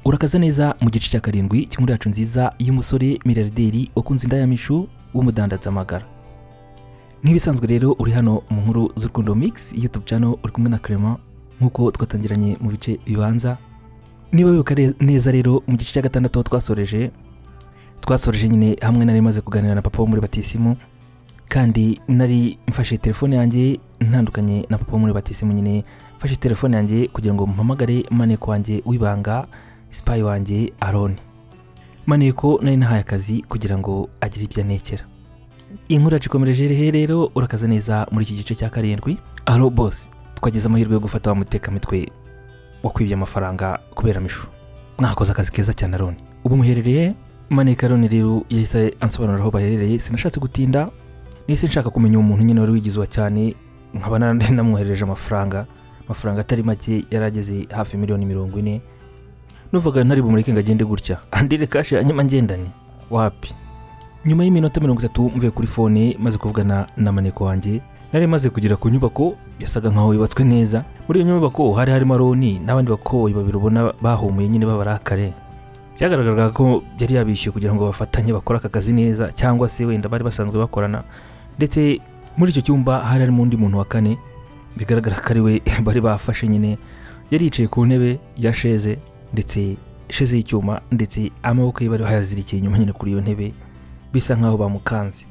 murakaza neza mu gice cya karindwi cy'inkuru yacu nziza y'umusore miriyarderi wakunze indayamishu w'umudandatsamagara nk'ibisanzwe rero uri hano mu nkuru z'urukundo mix youtube channel uri kumwe na clement nk'uko twatangiranye mu bice bibanza niba wibuka re- neza rero mu gice cya gatandatu aho twasoreje twasoreje nyine hamwe nari maze kuganira na papa wo muri batisimu kandi nari mfashe telefone yanjye ntandukanye na papa wo muri batisimu nyine mfashe telefone yanjye kugira ngo mpamagare maneko wanjye w'ibanga sipayi wanjye aroni maneko nari nahaye akazi kugira ngo agire ibyo anekera inkuru yacu ikomereje hehe rero urakaza neza muri iki gice cya karindwi aro bosi twagize amahirwe yo gufata wa mutekamitwe wakwibye amafaranga kubera mishu mwakoze akazi keza cyane aroni ubu muherereye maneka aroni rero yahise ansobanurira aho baherereye sinashatse gutinda nise nshaka kumenya umuntu nyine wari wigize uwa cyane nkaba nari namwoherereje amafaranga amafaranga atari make yari ageze hafi miliyoni mirongo ine nuvaga ntari bumureke ngo agende gutya andire kashi hanyuma ngendane wapi nyuma y'iminota mirongo itatu mvuye kuri fone maze kuvugana na maneko wanjye nari maze kugera ku nyubako yasaga nkaho yubatswe neza muri iyo nyubako hari harimo aroni n'abandi bakoboyi babiri ubona bahumuye nyine babarakare byagaragaraga ko yari yabishyuye kugira ngo bafatanye bakore aka kazi neza cyangwa se wenda bari basanzwe bakorana ndetse muri icyo cyumba hari harimo undi muntu wa kane bigaragara ko ari we bari bafashe nyine yari yicaye ku ntebe ya sheze ndetse sheze y'icyuma ndetse amaboko ye bari bayazirikiye inyuma nyine kuri iyo ntebe bisa nkaho bamukanze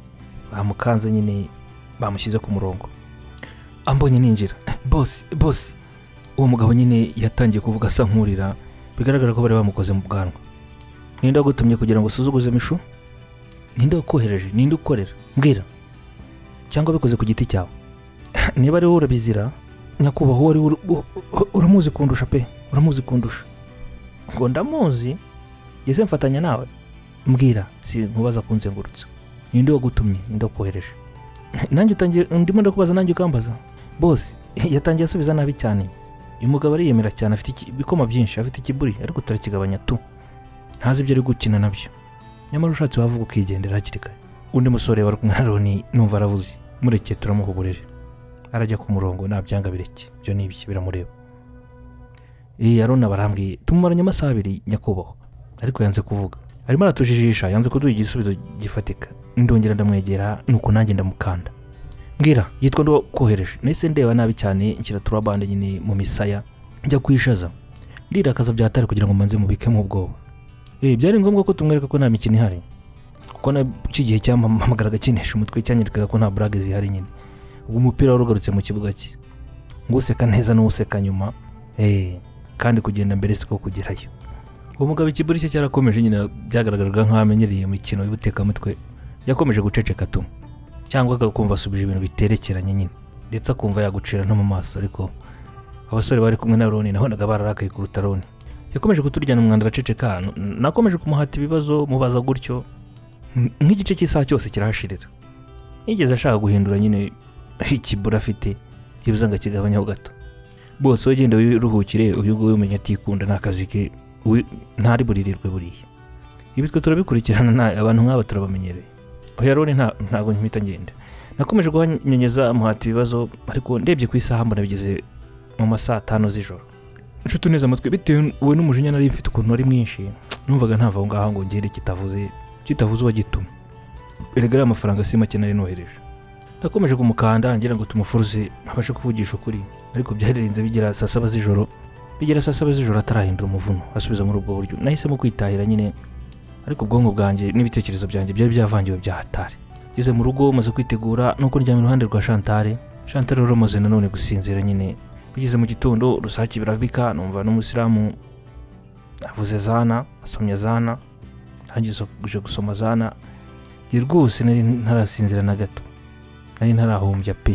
bamukanze nyine bamushyize ku murongo ambonye ninjira bose bose uwo mugabo nyine yatangiye kuvuga asa nkurira bigaragara ko bari bamukoze mu bwanwa ninde wagutumye kugira ngo usuzuguze mishu ninde wakohereje ninde ukorera mbwira cyangwa bikoze ku giti cyawe niba ari wowe urabizira nyakubahwa uwo ari we ur- u- u- uramuzi kundusha pe uramuzi kundusha ngo ndamuzi ngeze mfatanya nawe mbwira si nkubaza kunzengurutsa ninde wagutumye ninde wakohereje nanjye utangiye ndimo ndakubaza nanjye ukambaza bose yatangiye asubiza nabi cyane uyu mugabo ariyemera cyane afite iki- ibikoma byinshi afite ikiburi ariko turakigabanya tu ntazi ibyo ari gukina nabyo nyamara ushatse wavuga ukigendera hakiri kare undi musore wari kumwe na Roni numva aravuze mureke turamuha uburere arajya ku murongo nta byanga bireke ibyo ni ibiki biramureba iyi aroni barambwiye tumumaranye amasaha abiri nyakubahwa ariko yanze kuvuga arimo aratujijisha yanze kuduha igisubizo gifatika ndongera ndamwegera nuko nanjye ndamukanda mbwira yitwa ndakohereje nahise ndeba nabi cyane nshyira turabande nyine mu misaya njya kuyishaza ndirakaza byatari kugira ngo manze mubikemo ubwoba eh byari ngombwa ko tumwereka ko nta mikino ihari kuko na cy'igihe cyampamagaraga kinesha umutwe cyanyerekaga ko nta burage zihari nyine ubwo umupira wari ugarutse mu kibuga cye ngo useka neza n'useka nyuma eh kandi kugenda mbere siko kugerayo uwo mugabo ikiburi cye cyarakomeje nyine byagaragaraga nk'aho amenyereye imikino y'ubutekamutwe yakomeje guceceka tu cyangwa agakumva asubije ibintu biterekeranye nyine ndetse akumva yagucira no mu maso ariko abasore bari kumwe na Roni nabonaga bararakaye kuruta Roni yakomeje kuturyana umwanda araceceka n- nakomeje kumuhata ibibazo mubaza gutyo N- nk'igice cy'isaha cyose kirahashirira yigeze ashaka guhindura nyine ikibura afite byibuze ngo akigabanyeho gato bose we genda wiruhukire uyu nguyu umenya atikunda ni akazi ke we- ntari buririrwe buriya ibi twe turabikurikirana nta- abantu nk'aba turabamenyereye oya roni nta- ntabwo mpita ngenda nakomeje guhanyanyeza amuhata ibibazo ariko ndebye ku isaha mbona bigeze mu masaa atanu z'ijoro nshuti neza amatwi bitewe n'umujinya nari mfite ukuntu wari mwinshi numvaga ntava aho ngaho ngo ngende kitavuze kitavuze uwagitumye erega ariya mafaranga si make nari nohereje nakomeje kumukanda ngira ngo tumufuruze abashe kuvugisha ukuri ariko byarenze bigera saa saba z'ijoro bigera saa saba z'ijoro atarahindura umuvuno asubiza muri ubwo buryo nahisemo kwitahira nyine ariko ubwonko bwanjye n'ibitekerezo byanjye byari byavangiwe bya hatari ngeze mu rugo maze kwitegura nuko ndyamye iruhande rwa shantare shantare rero maze nanone gusinzira nyine bigeze mu gitondo rusake birabika numva n'umusilamu avuze zana asomye zana arangije gusoma zana njye rwose nari ntarasinzira na gato nari ntarahumbya pe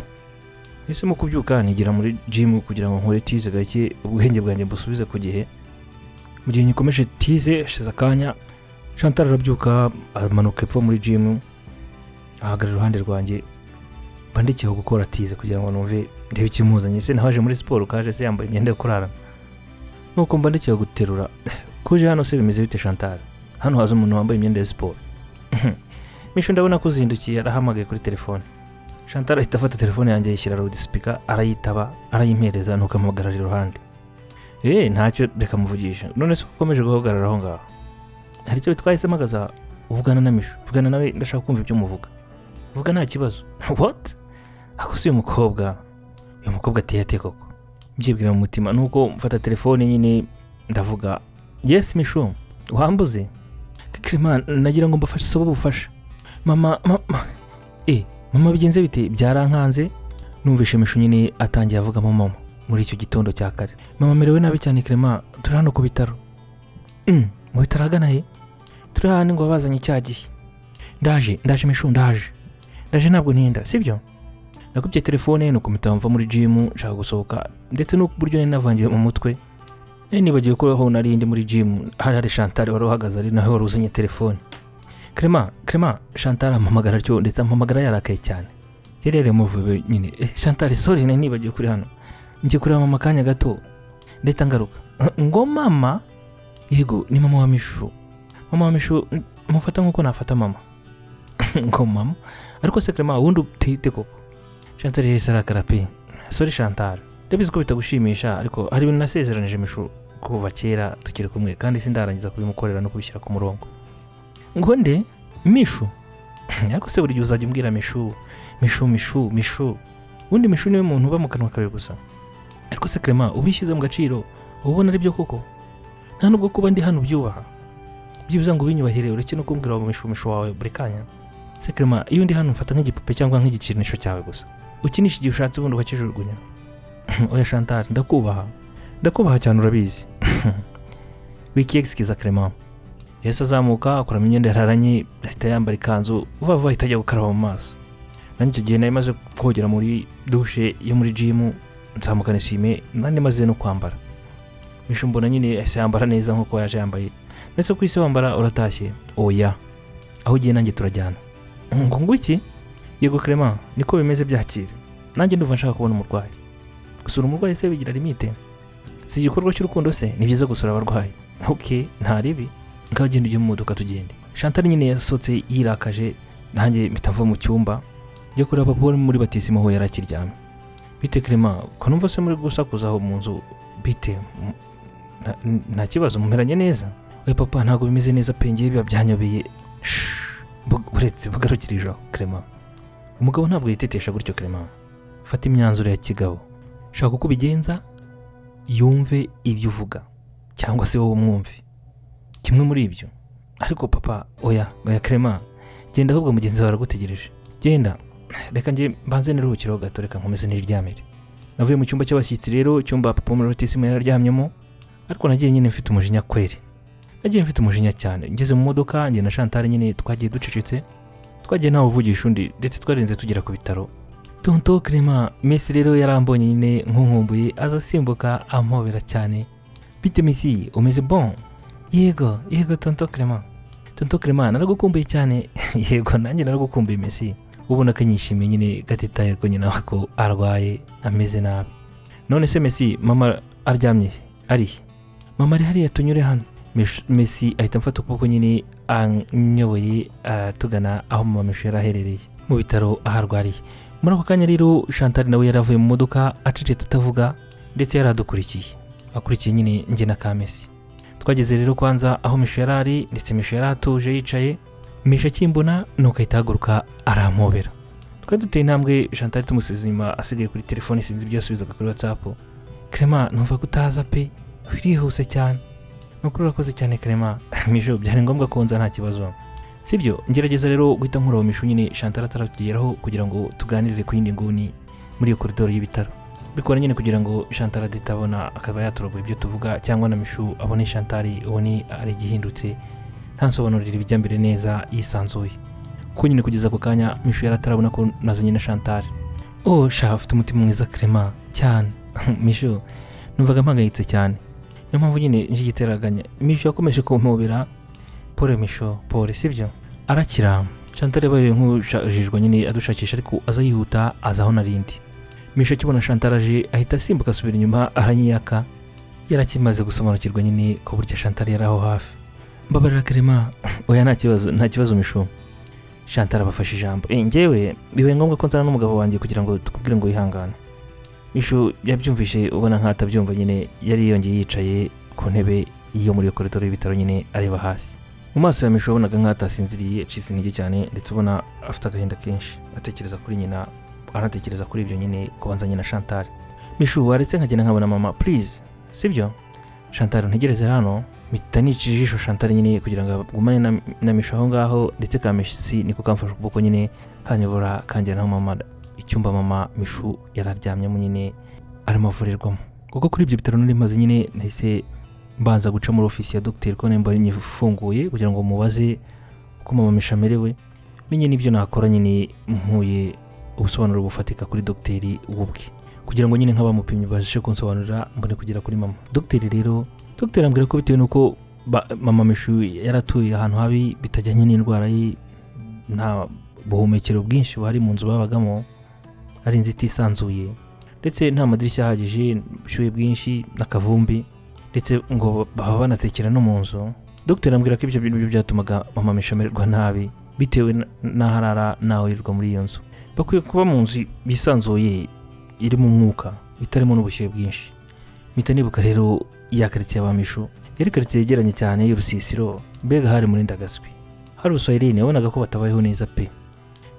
nahisemo kubyuka nigira muri jimu kugira ngo nkore tize gake ubwenge bwanjye mbusubize ku gihe mu gihe nyikomeje tize hashize akanya Chantal arabyuka amanuka epfo muri jimu ahagarara iruhande rwanjye mba ndekeye gukora tize kugira ngo numve ndebe ikimuzanye se nawaje muri siporo kaje se yambaye imyenda yo kurarana nuko mba ndekeye guterura kuje hano se bimeze bite Chantal hano haza umuntu wambaye imyenda ya siporo misho ndabona ko uzindukiye arahamagaye kuri telefone Chantal ahita afata telefone yanjye yishyira loudspeaker arayitaba arayimpereza nuko amuhagarara iruhande eee ntacyo reka muvugisha none se uko ukomeje guhagarara aho ngaho hari icyo twahisemo akaza uvugana na misho uvugana nawe ndashaka kumva ibyo muvuga uvuga nta kibazo what ako si uyu mukobwa uyu mukobwa ateye ate koko mbyibwira mu mutima nuko mfata telefone nyine ndavuga yes misho wambuze kirima nagira ngo mbafashe isaba ubufasha mama mama eh mama bigenze bite byarankanze numvishe misho nyine atangiye avugamo mama muri icyo gitondo cya kare mama merewe nabi cyane kirima turi hano ku bitaro Mm, mu bitaro ahagana he turi hano ngo wabazanye icya gihe ndaje ndaje mishu ndaje ndaje ntabwo ntinda sibyo nakubye telefone nuko mpita mva muri jimu nshaka gusohoka ndetse n'uko uburyo nari navangiwe mu mutwe nari nibagiwe ko aho nari ndi muri jimu hari hari shantari wari uhagaze ari nawe wari uzanye telefone krema krema shantari ampamagara atyo ndetse ampamagara yarakaye cyane yari yari yamuvuye nyine eh, shantari sorry nari nibagiwe kuri hano njye kureba mama akanya gato ndahita ngaruka ngo mama yego ni mama wa mishu mama wa mishu n- mufata nk'uko nafata mama ngo mama ariko se krema wundi utite koko shantari yahise arakara pe sori shantari ndabizi ko bitagushimisha ariko hari ibintu nasezeranije mishu kuva kera tukiri kumwe kandi sindarangiza kubimukorera no kubishyira ku murongo ngo nde mishu ariko se buri gihe uzajya umbwira mishu mishu mishu mishu ubundi mishu niwe muntu uba mu kanwa kawe gusa ariko se krema ubishyize mu gaciro uba ubona ari byo koko nta nubwo kuba ndi hano ubyubaha byibuze ngo ubinyubahire ureke no kumbwira wa mishumishu wawe buri kanya se krema iyo ndi hano mfata nk'igipupe cyangwa nk'igikinisho cyawe gusa ukinisha igihe ushatse ubundi ukakijugunya oya shantari ndakubaha ndakubaha cyane urabizi wikiyegisikiza krema yahise azamuka akuramo imyenda yararanye ahita yambara ikanzu vuba vuba ahita ajya gukaraba mu maso nanjye icyo gihe nari maze kogera muri dushe yo muri jimu nzamukana isime nari maze no kwambara mishu mbona nyine yahise yambara neza nk'uko yaje yambaye ndetse ku isi wambara uratashye oya aho ugiye nanjye turajyana ngo ngo iki yego krema niko bimeze byakira nanjye ndumva nshaka kubona umurwayi gusura umurwayi se bigira limite si igikorwa cy'urukundo se ni byiza gusura abarwayi ok nta ribi ngaho genda ujye mu modoka tugende shantari nyine yasohotse yirakaje nanjye mpita mva mu cyumba njya kureba papa wari muri batisimu aho yari akiryamye bite krema ko numva se muri gusakuza aho mu nzu bite M- nta- n- nta kibazo mumeranye neza we papa ntabwo bimeze neza pengeye biba byanyobeye Shh, bu- buretse bugarukirijeho krema umugabo ntabwo yitetesha gutyo krema fata imyanzuro ya kigabo shaka uko ubigenza yumve ibyo uvuga cyangwa se wowe umwumve kimwe muri ibyo ariko papa oya oya krema genda ahubwo mugenzi wawe aragutegereje genda reka njye mbanze niruhukireho gato reka nkomeze niryamire navuye mu cyumba cy'abashyitsi rero icyumba papa wo muri rotisimu yari aryamyemo ariko nagiye nyine mfite umujinya kweri nagiye mfite umujinya cyane ngeze mu modoka njye na shantari nyine twagiye ducecetse twagiye ntawe uvugisha undi ndetse twarenze tugera ku bitaro tonto kirema mesi rero yarambonye nyine nkunkumbuye aza asimbuka ampobera cyane bite mesi umeze bon yego yego tonto kirema tonto kirema naragukumbuye cyane yego nanjye naragukumbuye mesi ubona ko anyishimiye nyine gatitaye ko nyina ko arwaye ameze nabi none se mesi mama aryamye he? ari he? mama ari hariya tunyure hano Mish- mesi ahita amfata ukuboko nyine anyoboye ah, tugana aho mama misho yari aherereye mu bitaro aho arwariye muri ako kanya rero shantari nawe yari avuye mu modoka acecetse atavuga ndetse yari adukurikiye akurikiye nyine njye na ka mesi twageze rero kwanza aho misho yari ari ndetse misho yari atuje yicaye misho akimbona nuko ahita ahaguruka arampobera twari duteye intambwe shantari tumusize inyuma asigaye kuri telefone sinzi ibyo yasubizaga kuri whatsapp krema numva ko utaza pe wirihuse cyane nukuri urakoze cyane krema mijo byari ngombwa konza nta kibazo sibyo ngerageza rero guhita nkureba mishu nyine shantara ataratugeraho kugira ngo tuganirire ku yindi nguni muri iyo koridoro y'ibitaro bikora nyine kugira ngo shantara atabona akaba yaturogoye ibyo tuvuga cyangwa na mishu abone shantari ubone ari igihindutse ntasobanurire ibijya mbere neza yisanzuye kuko nyine kugeza ako kanya mishu yari atarabona ko nazanye na shantari oh sha ufite umutima mwiza krema cyane mishu numvaga mpangayitse cyane niyo mpamvu nyine nje igiteraganya misho yakomeje kumpobera pole misho pole sibyo arakira shantare yabaye nk'ushajijwe nyine adushakisha ariko aza yihuta aza aho narindi misho akibona shantare aje ahita asimbuka asubira inyuma aranyiyaka yari akimaze gusobanukirwa nyine ko burya shantare yari aho hafi mbabarira karema oya nta kibazo nta kibazo misho shantare abafashe ijambo eh, njyewe bibaye ngombwa ko nzana n'umugabo wanjye kugira ngo tukubwire ngo wihangane mishu yabyumvise ubona nkaho atabyumva nyine yari yongeye yicaye ku ntebe yo muri iyo koridoro y'ibitaro nyine areba hasi mu maso ya mishu wabonaga nkaho atasinziriye acitse intege cyane ndetse ubona afite agahinda kenshi atekereza kuri nyina anatekereza kuri ibyo nyine kubanza nyina Chantal mishu waretse nkagenda nkabona mama please sibyo Chantal ntegereze hano mpita nica ijisho Chantal nyine kugira ngo agumane na, na mishu aho ngaho ndetse ka mesi niko kamfashe ukuboko nyine kanyobora kanjyana aho mama icyumba mama mishu yari aryamyemo nyine arimo avurirwamo kuko kuri ibyo bitaro nari maze nyine nahise mbanza guca muri ofisi ya dogiteri ko nimba nyifunguye kugira ngo mubaze uko mama mishu amerewe menye n'ibyo nakora nyine mpuye ubusobanuro bufatika kuri dogiteri ubwe kugira ngo nyine nk'abamupimye babashe kunsobanurira mbone kugera kuri mama dogiteri rero dogiteri ambwira ko bitewe n'uko ba- mama mishu yari atuye ahantu habi bitajyanye n'indwara ye nta buhumekero bwinshi buhari mu nzu babagamo ari inziti isanzuye ndetse nta madirishya ahagije ubushyuhe bwinshi n'akavumbi ndetse ngo baba banatekera no mu nzu dogiteri ambwira ko ibyo bintu byatumaga mama mishu amererwa nabi bitewe n- n'aho arara n'aho yirirwa muri iyo nzu bakwiye kuba mu nzu yisanzuye irimo umwuka itarimo n'ubushyuhe bwinshi mpita nibuka rero ya karitsiye abamishu yari karitsiye yegeranye cyane y'urusisiro mbega hari murindagaswi hari uswahilini wabonaga ko batabayeho neza pe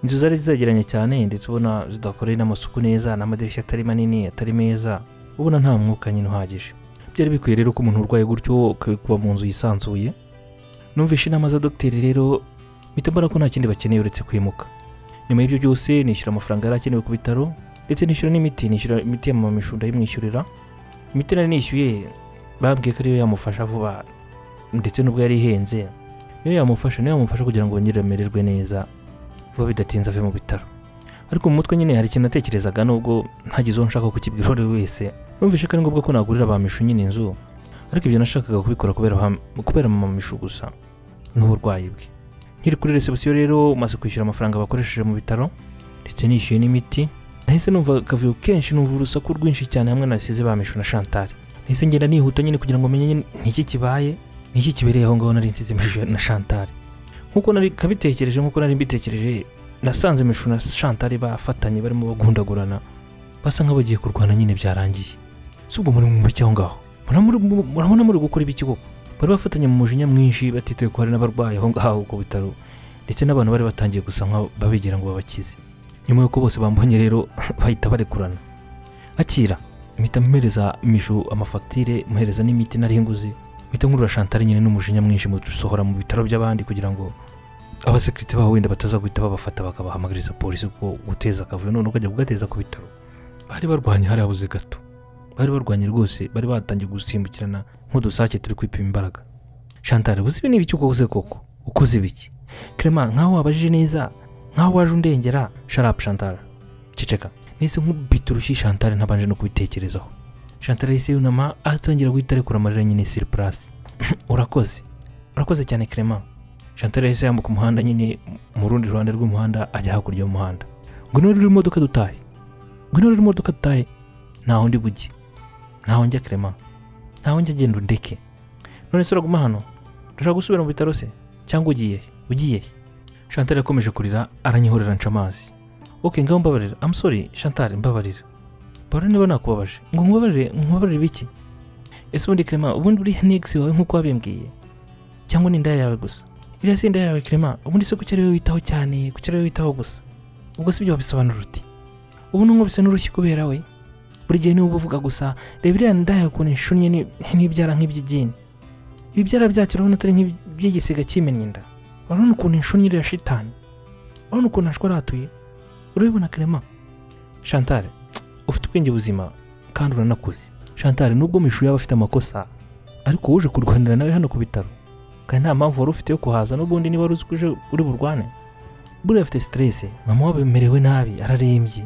inzu zari zegeranye cyane ndetse ubona zidakoreye n'amasuku neza n'amadirishya atari manini atari meza ubona nta mwuka nyine uhagije byari bikwiye rero ko umuntu urwaye gutyo akwiye kuba mu nzu yisanzuye numvishe inama za dogiteri rero mpita mbona ko nta kindi bakeneye uretse kwimuka nyuma y'ibyo byose nishyura amafaranga yari akenewe ku bitaro ndetse nishyura n'imiti nishyura imiti ya mama mishu ndayimwishyurira imiti nari nishyuye bambwiye ko ariyo yamufasha vuba ndetse n'ubwo yari ihenze niyo yamufasha niyo yamufasha kugira ngo yongere amererwe neza vuba bidatinze ave mu bitaro ariko mu mutwe nyine hari ikintu natekerezaga nubwo ntagize uwo nshaka kukibwira uwo ari we wese numvishe ko ari ngombwa ko nagurira ba mishu nyine inzu ariko ibyo nashakaga kubikora kubera ba- kubera mama mishu gusa n'uburwayi bwe nkiri kuri resebusiyo rero maze kwishyura amafaranga bakoresheje mu bitaro ndetse nishyuye n'imiti nahise numva akavuyo kenshi numva urusaku rwinshi cyane hamwe nasize bamishu na Chantal nahise ngenda nihuta nyine kugira ngo menye niki kibaye niki kibereye aho ngaho nari nsize mishu na Chantal nkuko nari kabitekereje nkuko nari mbitekereje nasanze mishu na Chantal bafatanye barimo bagundagurana basa nk'abagiye kurwana nyine byarangiye si ubwo muri mu mucyo aho ngaho Muramuri- mu- murabona muri gukora ibiki koko bari bafatanye mu mujinya mwinshi batituye ko hari n'abarwayi aho ngaho ku bitaro ndetse n'abantu bari batangiye gusa nk'ababigira ngo babakize nyuma y'uko bose bambonye rero bahita barekurana akira mpita mpereza mishu amafagitire muhereza n'imiti nari nguze mpita nkurura Chantal nyine n'umujinya mwinshi musohora mu bitaro by'abandi kugira ngo abasekirite baho wenda bataza guhita babafata bakabahamagariza polisi kuko guteza akavuyo none ukajya kugateza ku bitaro bari barwanye harabuze gato bari barwanye rwose bari batangiye gusimbukirana nk'udusake turi kwipima imbaraga Chantal uzi ibi ni ibiki ukoze koko ukoze ibiki Clement nkaho wabajije neza nkaho waje undengera sharapu shantara ceceka nahise nkubita urushyi shantara ntabanje no kubitekerezaho shantara yahise yunama atangira guhita arekura amarira nyine siri purasi urakoze urakoze cyane Clement shantara yahise yambuka umuhanda nyine mu rundi ruhande rw'umuhanda ajya hakurya y'umuhanda ngo niba ruri imodoka dutahe ngo niba ruri imodoka dutahe ntaho ndi bujye ntaho njya Clement ntaho njya genda undeke none se uraguma hano dushaka gusubira mu bitaro se cyangwa ugiye he? ugiye he? Chantal yakomeje kurira aranyihorera nca amazi ok ngaho mbabarira I'm sorry Chantal mbabarira mbabarira niba nakubabaje ngo nkubabarire nkubabarire biki ese ubundi Clement ubundi uriya ni ex wawe nk'uko wabimbwiye cyangwa ni inda yawe gusa iriya si inda yawe Clement ubundi se kuki ari wowe witaho cyane kuki ari wowe witaho gusa ubwo si byo wabisobanura uti ubu ni bisa n'urushyi kubera we buri gihe niwe uba uvuga gusa reba iriya nda yawe ukuntu ishunnye ni- n'ibyara nk'iby'igini ibibyara byacyo urabona atari nk'iby'igisiga cyimennye inda urabona ukuntu inshunnye iriya shitani urabona ukuntu ashwara hatuye urabibona karema Chantal ufite ubwenge buzima kandi uranakuze Chantal nubwo mishu yaba afite amakosa ariko uje kurwanira nawe hano ku bitaro kandi nta mpamvu wari ufite yo kuhaza n'ubundi niba wari uzi ko uje uri burwane buriya afite stress mama we amerewe nabi ararembye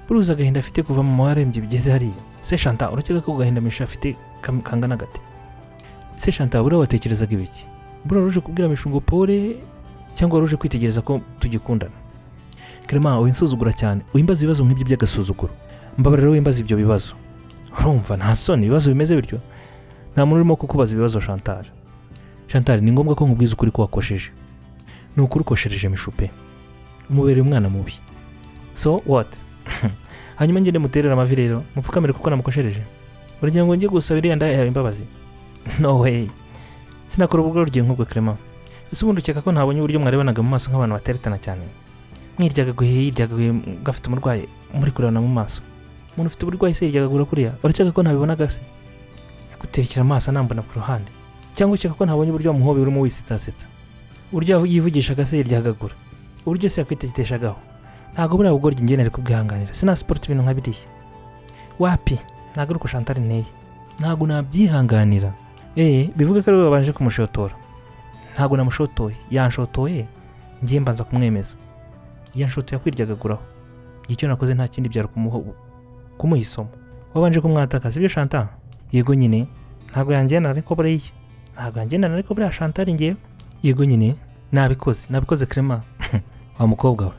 buriya agahinda afite kuva mama we arembye bigeze hariya se Chantal urakeka ko agahinda mishu afite kam- kangana gate se Chantal buriya watekerezaga ibiki buriya ruje kubwira mishu ngo pore cyangwa waruje kwitegereza ko tugikundana Clement winsuzugura cyane wimbaza ibibazo nk'ibyo by'agasuzuguro mbabarira rero wimbaza ibyo bibazo urumva nta soni ibibazo bimeze bityo nta muntu urimo kukubaza ibibazo Chantal Chantal ni ngombwa ko nkubwiza ukuri ko wakosheje ni ukuri ukoshereje mishupe umubereye umwana mubi so what hanyuma ngende muterere amavi rero mupfukamire kuko namukoshereje uragira ngo njye gusaba iriya ndaya yawe imbabazi no way sinakora ubwo rugiye nk'ubwo clement ese ubundi ukeka ko ntabonye uburyo mwarebanaga mu maso nk'abantu bateretana cyane mwiryagaguye yiryagaguye gafite umurwayi muri kurebana mu maso umuntu ufite uburwayi se yiryagagura kuriya urakeka ko ntabibonaga se guterekera amaso anambona ku ruhande cyangwa ukeka ko ntabonye uburyo wamuhobeye urimo wisitasetsa uburyo yivugishaga se yiryagagura uburyo se yakwiteteshagaho ntabwo buriya bugoryi njye nari kubwihanganira sinasipota ibintu nka biriya wapi ntabwo ari uko shantari nteye ntabwo nabyihanganira eee bivuga ko ari we babanje kumushotora ntabwo namushotoye yanshotoye ngiye mbanza kumwemeza yanshotoye akwiryagaguraho icyo nakoze nta kindi byari kumuha isomo wabanje kumwataka sibyo shanta yego nyine ntabwo yanjyana ariko buriya ntabwo yanjyana ariko buriya shantari ngewe yego nyine nabikoze nabikoze kerema wa mukobwa we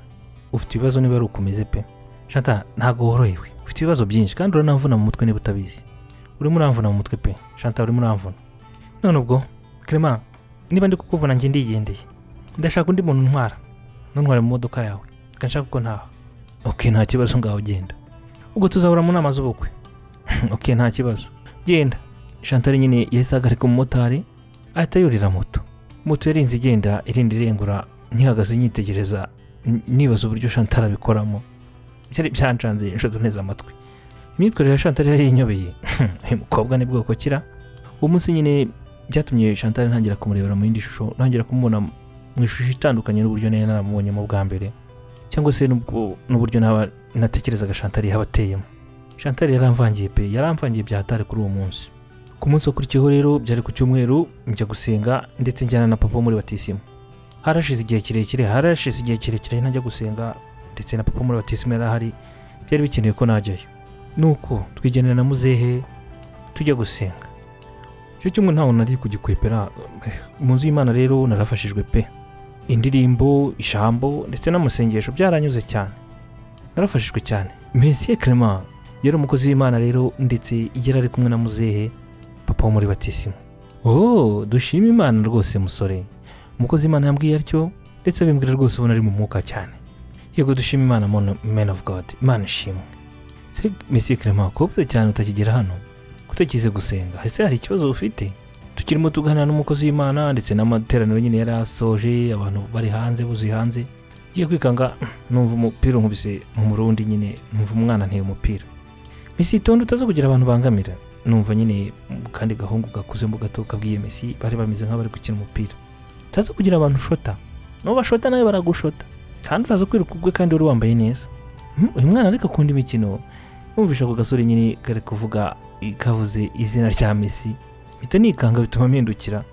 ufite ibibazo niba ari ukomeze pe shanta ntabwo worohewe ufite ibibazo byinshi kandi uranavuna mu mutwe niba utabizi urimo uramvuna mu mutwe pe shanta urimo uramvuna none ubwo kerema niba ndi kukuvuna njye ndigendeye ndashaka undi muntu ntwara ntware mu modoka yawe nshaka ko ntaho oke nta kibazo ngaho genda ubwo tuzahura mu nama z'ubukwe oke nta kibazo genda shantari nyine yahise ahagarika umumotari ahita yurira moto moto yarinze igenda irinda irengura ntihagaze nyitegereza nibaza uburyo shantari abikoramo byari byancanze inshuti neza amatwi imyitwarire ya shantari yari inyobeye uyu mukobwa ni bwoko kira uwo munsi nyine byatumye shantari ntangira kumurebera mu yindi shusho ntangira kumubona mu ishusho itandukanye n'uburyo nari naramubonyemo bwa mbere cyangwa se n'uburyo naba natekerezaga shantari yaba ateyemo shantari yaramvangiye pe yaramvangiye byatari kuri uwo munsi ku munsi wakurikiyeho rero byari ku cyumweru njya gusenga ndetse njyana na papa muri batisimu harashize igihe kirekire harashize igihe kirekire ntajya gusenga ndetse na papa muri batisimu yari ahari byari bikenewe ko najyayo nuko twigenera na muzehe tujya gusenga icyo cyumweru ntawe nari kugikwepera mu nzu y'imana rero narafashijwe pe indirimbo ijambo ndetse n'amasengesho byaranyuze cyane narafashijwe cyane mesiye kerema yari umukozi w'imana rero ndetse yari ari kumwe na muzehe papa wo muri batisimu oh dushima imana rwose musore umukozi w'imana yambwiye atyo ndetse abimbwira rwose ubona ari mu mwuka cyane yego dushima imana man of god imana ishimwe se mesiye kerema kubuze cyane utakigera hano kutakize gusenga ese hari ikibazo ufite tukirimo tuganira n'umukozi w'imana ndetse n'amateraniro nyine yari asoje abantu bari hanze buzuye hanze ngiye kwikanga numva umupira nkubise mu murundi nyine numva umwana nteye umupira misi itonde utaza kugira abantu bangamira numva nyine kandi gahungu gakuzemo gato kabwiye mesi bari bameze nk'abari gukina umupira utaza kugira abantu ushota nabo bashota nawe baragushota kandi uraza kwiruka ubwe kandi wari wambaye neza uyu mwana ariko akunda imikino numvisha ako gasore nyine kari kuvuga kavuze izina rya mesi mpita nikanga bituma mpindukira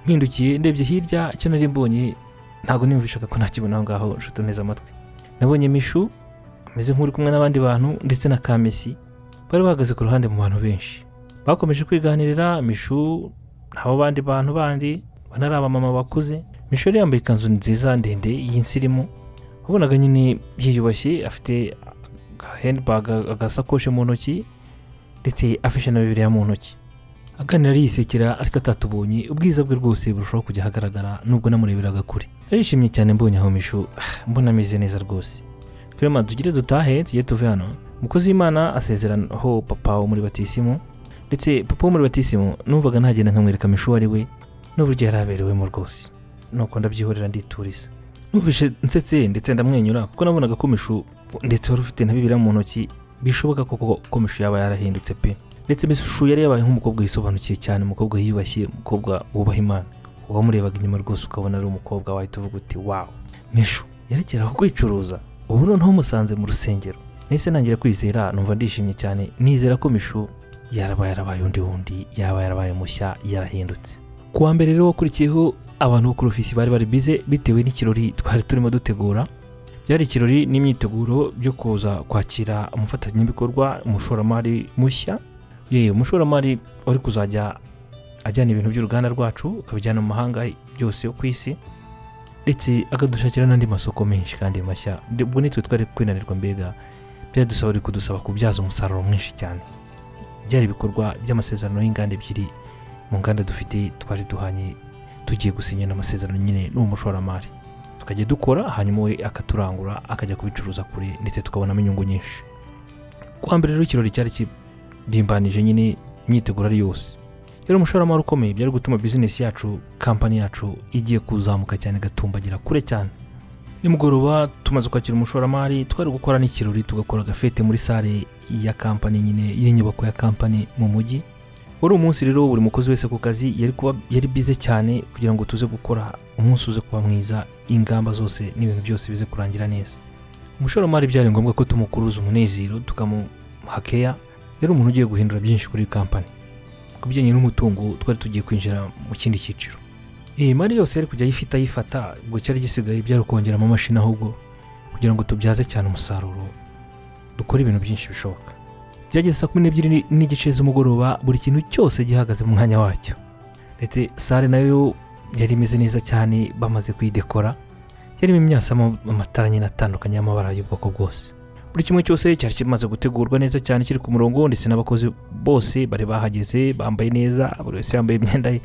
mpindukiye ndebye hirya icyo nari mbonye ntabwo niyumvishaga ko ntakibona aho ngaho nshuti neza amatwi nabonye mishu ameze nk'uri kumwe n'abandi bantu ndetse na kamesi bari bahagaze ku ruhande mu bantu benshi bakomeje kwiganirira mishu abo bandi bantu bandi banari abamama bakuze mishu yari yambaye ikanzu nziza ndende y'insirimu wabonaga nyine yiyubashye afite hendibaga agasakoshi mu ntoki ndetse afashe na bibiriya mu ntoki aganira yisekera ariko atatubonye ubwiza bwe rwose burushaho kujya ahagaragara nubwo namureberaga kure narishimye cyane mbonye aho mishu mbona ameze neza rwose turema tugire dutahe tujye tuve hano umukozi w'imana asezeranaho papa wo muri batisimu ndetse papa wo muri batisimu numvaga ntagenda nkamwereka mishu uwo ari we n'uburyo yari aberewemo rwose nuko ndabyihorera ndituriza numvise nsetse ndetse ndamwenyura kuko nabonaga ko mishu ndetse wari ufite na bibiri mu ntoki bishoboka koko ko mishu yaba yarahindutse pe ndetse mishu yari yabaye nk'umukobwa yisobanukiye cyane umukobwa yiyubashye umukobwa wubaha imana wamurebaga inyuma rwose ukabona ari umukobwa wahita uvuga uti wawu mishu yerekera ku kwicuruza ubu noneho musanze mu rusengero nahise ntangira kwizera numva ndishimye cyane nizera ko mishu yarabaye yarabaye undi wundi yaba yarabaye mushya yarahindutse kuwa mbere rero wakurikiyeho abantu bo ku ofisi bari bari bize bitewe n'ikirori twari turimo dutegura byari ikirori n'imyiteguro byo kuza kwakira umufatanyabikorwa umushoramari mushya yewe umushoramari uri kuzajya ajyana ibintu by'uruganda rwacu akabijyana mu mahanga byose yo ku isi ndetse akadushakira n'andi masoko menshi kandi mashya ubwo nitwe twari kwinanirwa mbega byadusaba ari kudusaba kubyaza umusaruro mwinshi cyane byari ibikorwa by'amasezerano y'inganda ebyiri mu nganda dufite twari duhanye tugiye gusinyana amasezerano nyine n'uwo mushoramari tukajya dukora hanyuma we akaturangura akajya kubicuruza kure ndetse tukabonamo inyungu nyinshi kuwa mbere rero ikirori cyari kidimbanije nyine imyiteguro ari yose rero umushoramari ukomeye byari gutuma bizinesi yacu kampani yacu igiye kuzamuka cyane igatumbagira kure cyane nimugoroba tumaze kwakira umushoramari twari gukora n'ikirori tugakora agafete muri sale ya kampani nyine y'inyubako ya kampani mu mujyi wari umunsi rero buri mukozi wese ku kazi yari kuba yari bize cyane kugira ngo tuze gukora umunsi uze kuba mwiza ingamba zose n'ibintu byose bize kurangira neza umushoramari byari ngombwa ko tumukuruza umunezero tukamuha keya rero umuntu ugiye guhindura byinshi kuri kampani ku bijyanye n'umutungo twari tugiye kwinjira mu kindi cyiciro iyi mari yose yari kujya ayifite ayifata ubwo cyari gisigaye byari ukongera amamashini ahubwo kugira ngo tubyaze cyane umusaruro dukore ibintu byinshi bishoboka byageze saa kumi n'ebyiri n'igice z'umugoroba buri kintu cyose gihagaze mu mwanya wacyo ndetse sale nayo yari imeze neza cyane bamaze kuyidekora yarimo imyasamo amatara nyine atandukanye y'amabara y'ubwoko bwose buri kimwe cyose cyari kimaze gutegurwa neza cyane kiri ku murongo ndetse n'abakozi bose bari bahageze bambaye neza buri wese yambaye imyenda ye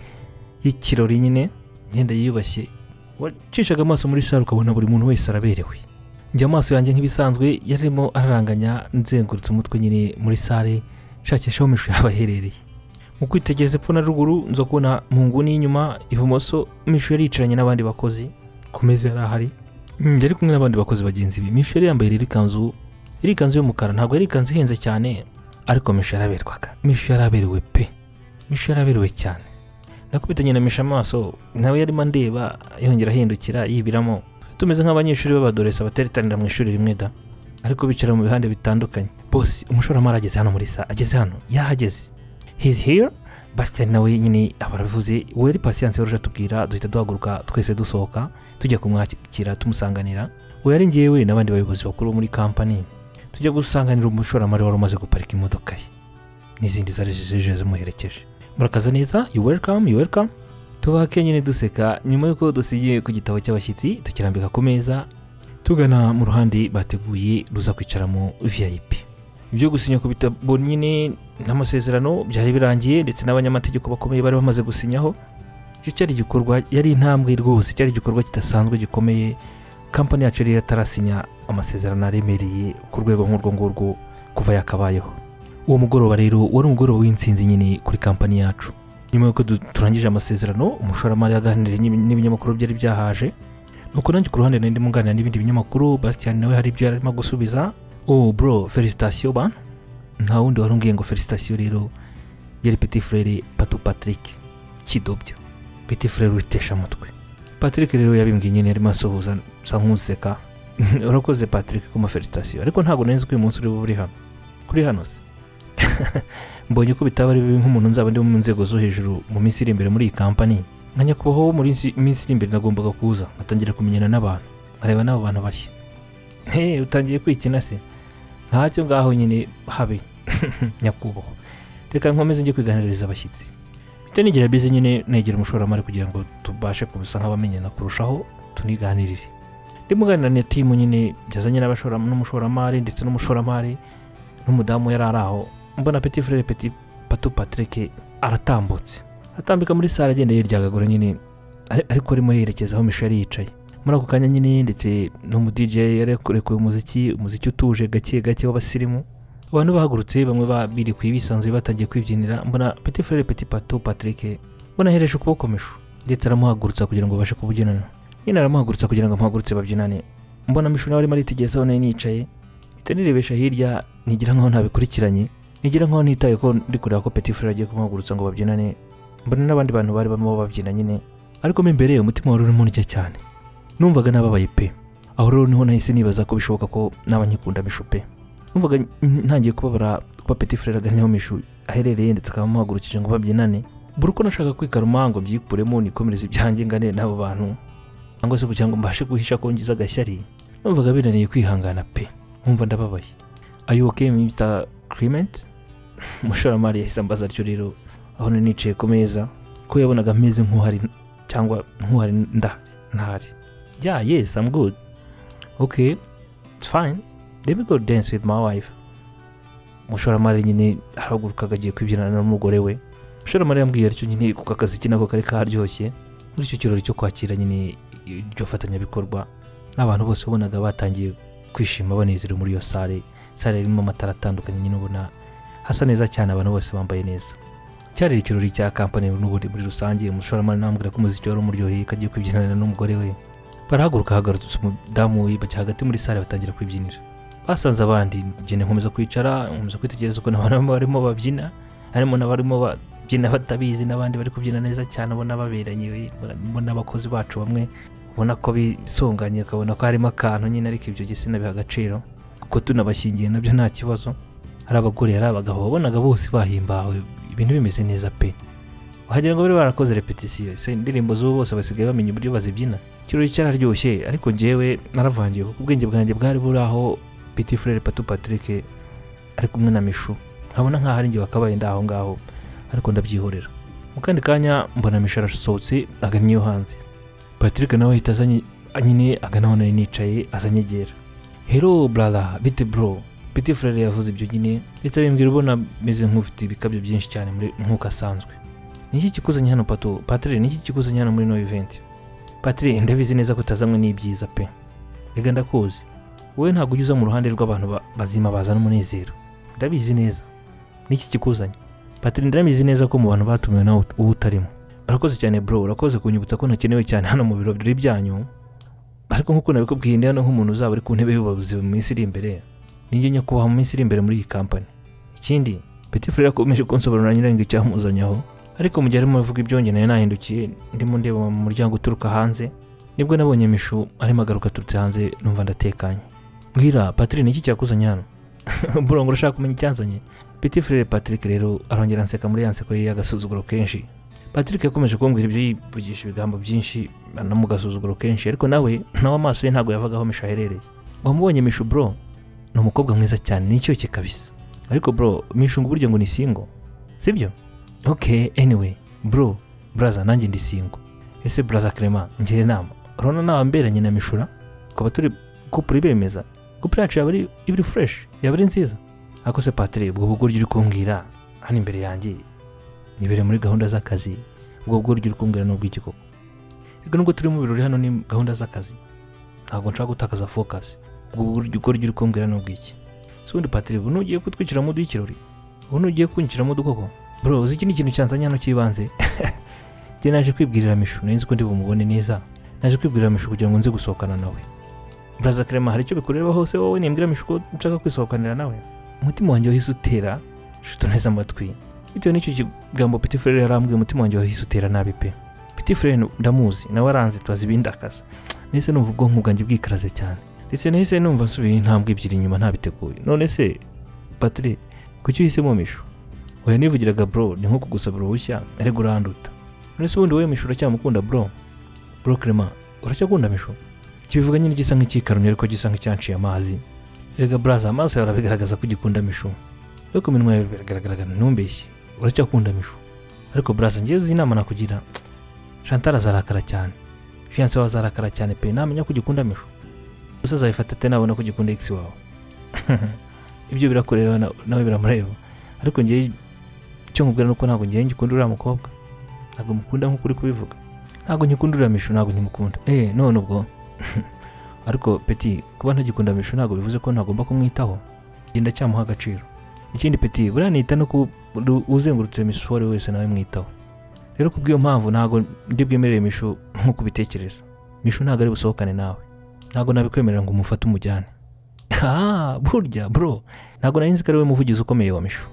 y'ikirori nyine imyenda yiyubashye wacishaga amaso muri sale ukabona buri muntu wese araberewe njye amaso yanjye nk'ibisanzwe yarimo araranganya nzengurutse umutwe nyine muri sale nshakisha aho mishu yaba aherereye mu kwitegereza epfo na ruguru nza kubona mu nguni y'inyuma ibumoso mishu yari yicaranye n'abandi bakozi ku meza yari ahari Mm, yari kumwe n'abandi bakozi bagenzi be mishu yari yambaye rero ikanzu yari ikanzu y'umukara ntabwo yari ikanzu ihenze cyane ariko mishu yaraberwaga mishu yaraberewe pe mishu yaraberewe cyane nakubitanye na mishu amaso nawe yarimo andeba yongera ahindukira yibiramo tumeze nk'abanyeshuri b'abadoresa bateritanira mu ishuri rimwe da ariko bicara mu bihande bitandukanye bose umushoramari ageze hano muri sa ageze hano yahageze hizi here basitani nawe nyine aba arabivuze weri pasiyanse wari uje atubwira duhita duhaguruka twese dusohoka tujya kumwakira tumusanganira uwo yari ngewe n'abandi bayobozi bakuru bo muri kampani tujya gusanganira umushoramari wari umaze guparika imodoka ye n'izindi zari zije zimuherekeje murakaza neza you welcome you welcome tubake nyine duseka nyuma y'uko dusigiye ku gitabo cy'abashyitsi tukirambika ku meza tugana mu ruhande bateguye ruza kwicaramo vip ibyo gusinya ku bitabo nyine n'amasezerano byari birangiye ndetse n'abanyamategeko bakomeye bari bamaze gusinyaho icyo cyari igikorwa yari intambwe rwose cyari igikorwa kidasanzwe gikomeye kampani yacu yari yatarasinya amasezerano aremereye ku rwego nk'urwo ngurwo kuva yakabayeho uwo mugoroba rero wari umugoroba w'insinzi nyine kuri kampani yacu nyuma y'uko du- turangije amasezerano umushoramari yaganiriye n'ib- n'ibinyamakuru byari byahaje nuko nanjye ku ruhande nari ndimo nganira n'ibindi binyamakuru basitiyani nawe hari ibyo yari arimo gusubiza oh bro felicitasiyo bana nta wundi wari umbwiye ngo felicitasiyo rero yari peti frere patu patrick kidobya peti frere witesha amutwe patrick rero yabimbwiye nyine yarimo asuhuza nsa nk'useka urakoze patrick kuma felicitasiyo ariko ntabwo nari nzi ko uyu munsi uri buri hano kuri hano se mbonye ko bitaba ari bibi nk'umuntu nzaba ndi mu nzego zo hejuru mu minsi iri imbere muri iyi kampani nka nyakubahwa wo muri iyi minsi iri imbere nagombaga kuza nkatangira kumenyana n'abantu nkareba n'abo bantu bashya he utangiye kwikina se ntacyo ngaho nyine habe nyakubahwa reka nkomeze njye kwiganiriza abashyitsi mfite n'igihe bize nyine negera umushoramari kugira ngo tubashe kubusa nk'abamenyana kurushaho tuniganirire ndimo nganira na timu nyine byazanye n'abashora- n'umushoramari ndetse n'umushoramari n'umudamu yari ari aho mbona peti frere peti pato patrick aratambutse atambika muri sale agenda yiryagagura nyine ari- ariko arimo yerekeza aho misho yari yicaye muri ako kanya nyine ndetse n'umu dj yari yakorekuye umuziki umuziki utuje gake gake w'abasirimu abantu bahagurutse bamwe babirikuye bisanzuye batangiye kwibyinira mbona peti frere peti pato patrick mbona ahereje ukuboko misho ndetse aramuhagurutsa kugira ngo babashe kubyinana nyine aramuhagurutsa kugira ngo amuhagurutse babyinane mbona misho nawe arimo aritegereza aho nari nicaye mpita nirebesha hirya nigira nkaho ntabikurikiranye nigira nkaho nitaye ko ndi kureba ko Petit Frere agiye kumuhagurutsa ngo babyinane mbona n'abandi bantu bari barimo babyina nyine ariko mo imbere umutima wari urimo urya cyane numvaga nababaye pe aho rero niho nahise nibaza ko bishoboka ko naba nkikunda mishu pe numvaga n- ntangiye kubabara kuba Petit Frere agannye aho mishu aherereye ndetse akaba amuhagurukije ngo babyinane buri uko nashaka kwikaruma ngo byikuremo nikomereze ibyanjye ngane n'abo bantu cyangwa se kugira ngo mbashe guhisha ko ngize agashyari numvaga binaniye kwihangana pe nkumva ndababaye ayo okay Mr. Clement umushoramari yahise ambaza atyo rero aho nari nicaye ku meza ko yabonaga meze nk'uhari cyangwa nk'uhari nda ntahari ya yes i'm good okay it's fine let me go dance with my wife umushoramari nyine arahagurukaga agiye kwibyinana n'umugore we umushoramari yambwiye atyo nyine kuko akazi ke nako kari karyoshye muri icyo kirori cyo kwakira nyine iryo fatanyabikorwa n'abantu bose wabonaga batangiye kwishima banezerewe muri iyo sale sare irimo amatara atandukanye nyine ubona hasa neza cyane abantu bose bambaye neza cyari ikirori cya kampani n'ubundi muri rusange umushoramari ntambwira ko umuziki wari umuryoheye ko agiye kubyinana n'umugore we barahaguruka hagarutse umudamu we bajya hagati muri sare batangira kubyinira basanze abandi ngenda nkomeza kwicara nkomeza kwitegereza ukuntu abantu barimo babyina harimo n'abarimo babyina batabizi n'abandi bari kubyina neza cyane ubona baberanye ubona abakozi bacu bamwe ubona ko bisunganye ukabona ko harimo akantu nyine ariko ibyo sinabiha agaciro kuko tunabashyingiye nabyo nta kibazo hari abagore hari abagabo wabonaga bose bahimbawe ibintu bimeze neza pe wagira ngo bari barakoze repetisiyo ese indirimbo z'ubu bose basigaye bamenya uburyo bazibyina ikirori cyararyoshye ariko njyewe naravangiye kuko ubwenge bwanjye bwari buri aho piti furere patu patrick ari kumwe na mishu nkabona nkaho ari njye wakabaye ndi aho ngaho ariko ndabyihorera mu kandi kanya mbona mishu arasohotse agannye iyo hanze patrick nawe ahita azanye nyine agana aho nari nicaye azanyegera hero brada bite bro piti furere yavuze ibyo nyine ndetse abimbwira ubona meze nk'ufite ibikabyo byinshi cyane muri nk'uko asanzwe niki kikuzanye hano pato patire niki kikuzanye hano muri no event patire ndabizi neza ko utazamwe n'ibyiza pe reka ndakuzi wowe ntabwo ujya uza mu ruhande rw'abantu bazima bazana umunezero ndabizi neza n'iki kikuzanye patire ndabizi neza ko mu bantu batumiwe nawe uba utarimo urakoze cyane bro urakoze kunyibutsa ko ntakenewe cyane hano mu biro byanyu ariko nk'uko nabikubwiye ndi hano nk'umuntu uzaba uri ku ntebe y'ubuyobozi mu minsi iri imbere ninjye nyakubahwa mu minsi iri imbere muri iyi kampani ikindi peti furere yakomeje kunsobanurira nyirangwa icyamuzanye aho ariko mu gihe arimo avuga ibyo ngewe nahindukiye ndimo ndeba mu muryango uturuka hanze nibwo nabonye mishu arimo agaruka aturutse hanze numva ndatekanye mbwira patire niki cyakuzanye hano burongo urashaka kumenya icyanzanye piti frere patrick rero arongera anseka muri yanseko ye y'agasuzuguro kenshi patrick yakomeje kumbwira ibyo yivugisha ibigambo byinshi no mu gasuzuguro kenshi ariko nawe nawe amaso ye ntabwo yavaga aho mishu aherereye wamubonye mishu bro ni umukobwa mwiza cyane n'icyoke kabisa ariko bro mishu ngo uburyo ngo ni singo sibyo ok anyway bro braza nanjye ndi singo ese braza clement ngira inama urabona nawe mberanye na mishura tukaba turi kupure bemeza kupure yacu yaba iri fureshi yaba ari nziza ariko se patire ubwo bugoryi uri kumbwira hano imbere yanjye nibere muri gahunda z'akazi ubwo bugoryi uri kumbwira ni ubw'igikoko reka nubwo turi mu birori hano ni gahunda z'akazi ntabwo nshaka gutakaza fokasi ubwo bugoryi uri kumbwira ni ubw'iki si ubundi patire ubu nugiye kutwicira mu y'ikirori ubu nugiye kwinjira mu dukoko bro uzi iki ni ikintu cyanzanye hano cy'ibanze njye naje kwibwirira mishu nari nzi ko ndi bumubone neza naje kwibwirira mishu kugira ngo nze gusohokana nawe buraza karema hari icyo bikureba hose wowe nimbwira mishiko nshaka kwisohokanira nawe umutima wanjye wahise utera shuto neza amatwi bitewe n'icyo kigambo piti furere yarambwiye umutima wanjye wahise utera nabi pe piti furere ndamuzi nawe aranze tubazi ibindakaza nahise numva ubwonko bwanjye bwikaraze cyane ndetse nahise numva nsubiye intambwe ebyiri inyuma ntabiteguye none se patire kuki uhisemo mishu oya nivugiraga bro ni nko kugusabira uruhushya ariko uranduta none se ubundi wowe mishu uracyamukunda bro bro krema uracyakunda mishu kibivuga nyine gisa nk'icyikarumye ariko gisa nk'icyanciye amazi rega buraza amaso yawe arabigaragaza ko ugikunda mishu yo ku minwa yawe biragaragara ntumbeshye uracyakunda mishu ariko buraza ngewe uzi inama nakugira chantal azarakara cyane fiyanse wawe azarakara cyane pe namenya ko ugikunda mishu gusa azabifata ate nabona ko ugikunda x wawe ibyo birakureba nawe biramureba ariko ngewe icyo nkubwira ni uko ntabwo ngewe ngikunda uriya mukobwa ntabwo mukunda nk'uko uri kubivuga ntabwo nkikunda uriya mishu ntabwo nkimukunda eee none ubwo ariko peti kuba ntagikunda mishu ntabwo bivuze ko ntagomba kumwitaho genda cyamuha agaciro ikindi peti buriya nita no kuba uzengurutse mishuwari wese nawe mwitaho rero kubw'iyo mpamvu ntabwo ndi bwemerere mishu nk'uko ubitekereza mishu ntabwo ari busohokane nawe ntabwo nabikwemerera ngo umufate umujyane aha burya bro ntabwo nari nzi ko ari we muvugizi ukomeye wa mishu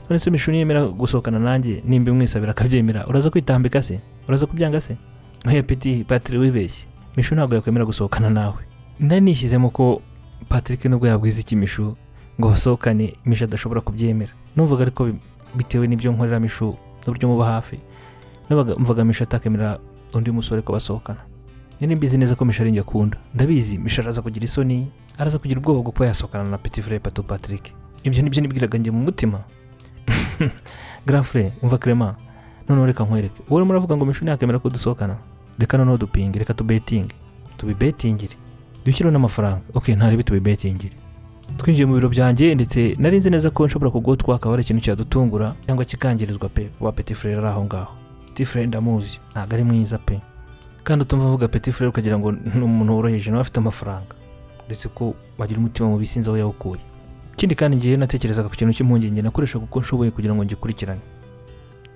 none se mishu niyemera gusohokana nanjye nimba umwisabira akabyemera uraza kwitambika se uraza kubyanga se ntuye peti patire wibeshye mishu ntabwo yakwemera gusohokana nawe nari nishyizemo ko patrick nubwo yabwiza iki mishu ngo basohokane mishu adashobora kubyemera numvaga ariko bitewe n'ibyo nkorera mishu n'uburyo muba hafi numvaga mishu atakemera undi musore ko basohokana nyine mbizi neza ko mishu ari njye akunda ndabizi mishu araza kugira isoni araza kugira ubwoba bwo kuba yasohokana na petit frere pato patrick ibyo nibyo nibwiraga njye mu mutima grand frere umva clement noneho reka nkwereke wowe urimo uravuga ngo mishu ntiyakwemera ko dusohokana reka noneho dupinge reka tubetinge tubibetingire dushyireho n'amafaranga ok ntarebe tubibetingire twinjiye mu biro byanjye ndetse nari nzi neza ko nshobora kugotwa akaba ari ikintu cyadutungura cyangwa kikangirizwa pe kuba peti furere ari aho ngaho peti furere ndamuzi ntabwo ari mwiza pe kandi utumva avuga peti furere ukagira ngo ni umuntu woroheje nawe afite amafaranga ndetse ko wagira umutima mubi sinzi aho yawukuye ikindi kandi ngewe natekerezaga ku kintu cy'impungenge nakoreshaga uko nshoboye kugira ngo ngikurikirane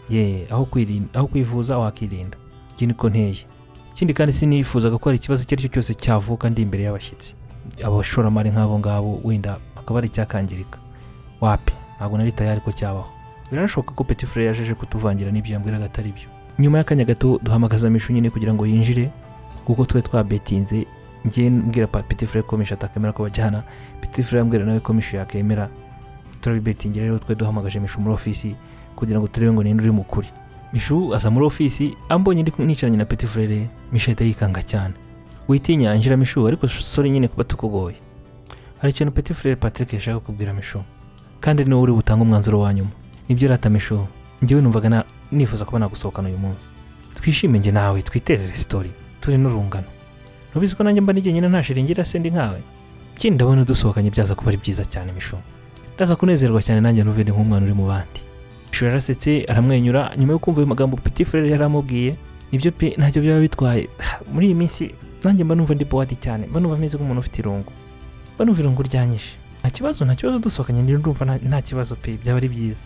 yeee aho kwirinda aho kwivuza wakirinda iki niko nteye ikindi kandi sinifuzaga ko hari ikibazo icyo ari cyo cyose cyavuka ndi imbere y'abashyitsi abashoramari nk'abo ngabo wenda akaba ari icyakangirika wapi ntabwo nari tayari ko cyabaho biranashoboka ko petit frere yajeje kutuvangira n'ibyo yambwiraga atari byo nyuma y'akanya gato duhamagaza mishu nyine kugira ngo yinjire kuko twe twabetinze ngiye mbwira pa petit frere ko mishu atakemera ko bajyana petit frere ambwira nawe ko mishu yakemera turabibetingira rero twe duhamagaje mishu muri ofisi kugira ngo turebe ngo ninde uri mu kuri mishu aza muri ofisi ambonye ndi nicaranye na petit frere mishu ahita yikanga cyane witinya njira mishu ariko sore nyine kuba tukugoye hari ikintu petit frere patrick yashaka kubwira mishu kandi ni wowe uri butange umwanzuro wa nyuma nibyo rata mishu njyewe numvaga na nifuza kuba nagusohokana uyu munsi twishime njye nawe twiterere sitori turi n'urungano ntubizi ko nanjye mba n'igihe nta shiringira se ndi nkawe ikindi ndabona dusohokanye byaza kuba ari byiza cyane mishu ndaza kunezerwa cyane nanjye ntuvede nk'umwana uri mu bandi mishu yarasetse aramwenyura nyuma yo kumva ayo magambo petit frere yari amubwiye nibyo pe ntacyo byaba bitwaye muri iyi minsi nanjye mba numva ndi buwadi cyane mba numva meze nk'umuntu ufite irungu mba numva irungu ryanyishe nta kibazo nta kibazo dusohokanye ndumva nta- nta kibazo pe byaba ari byiza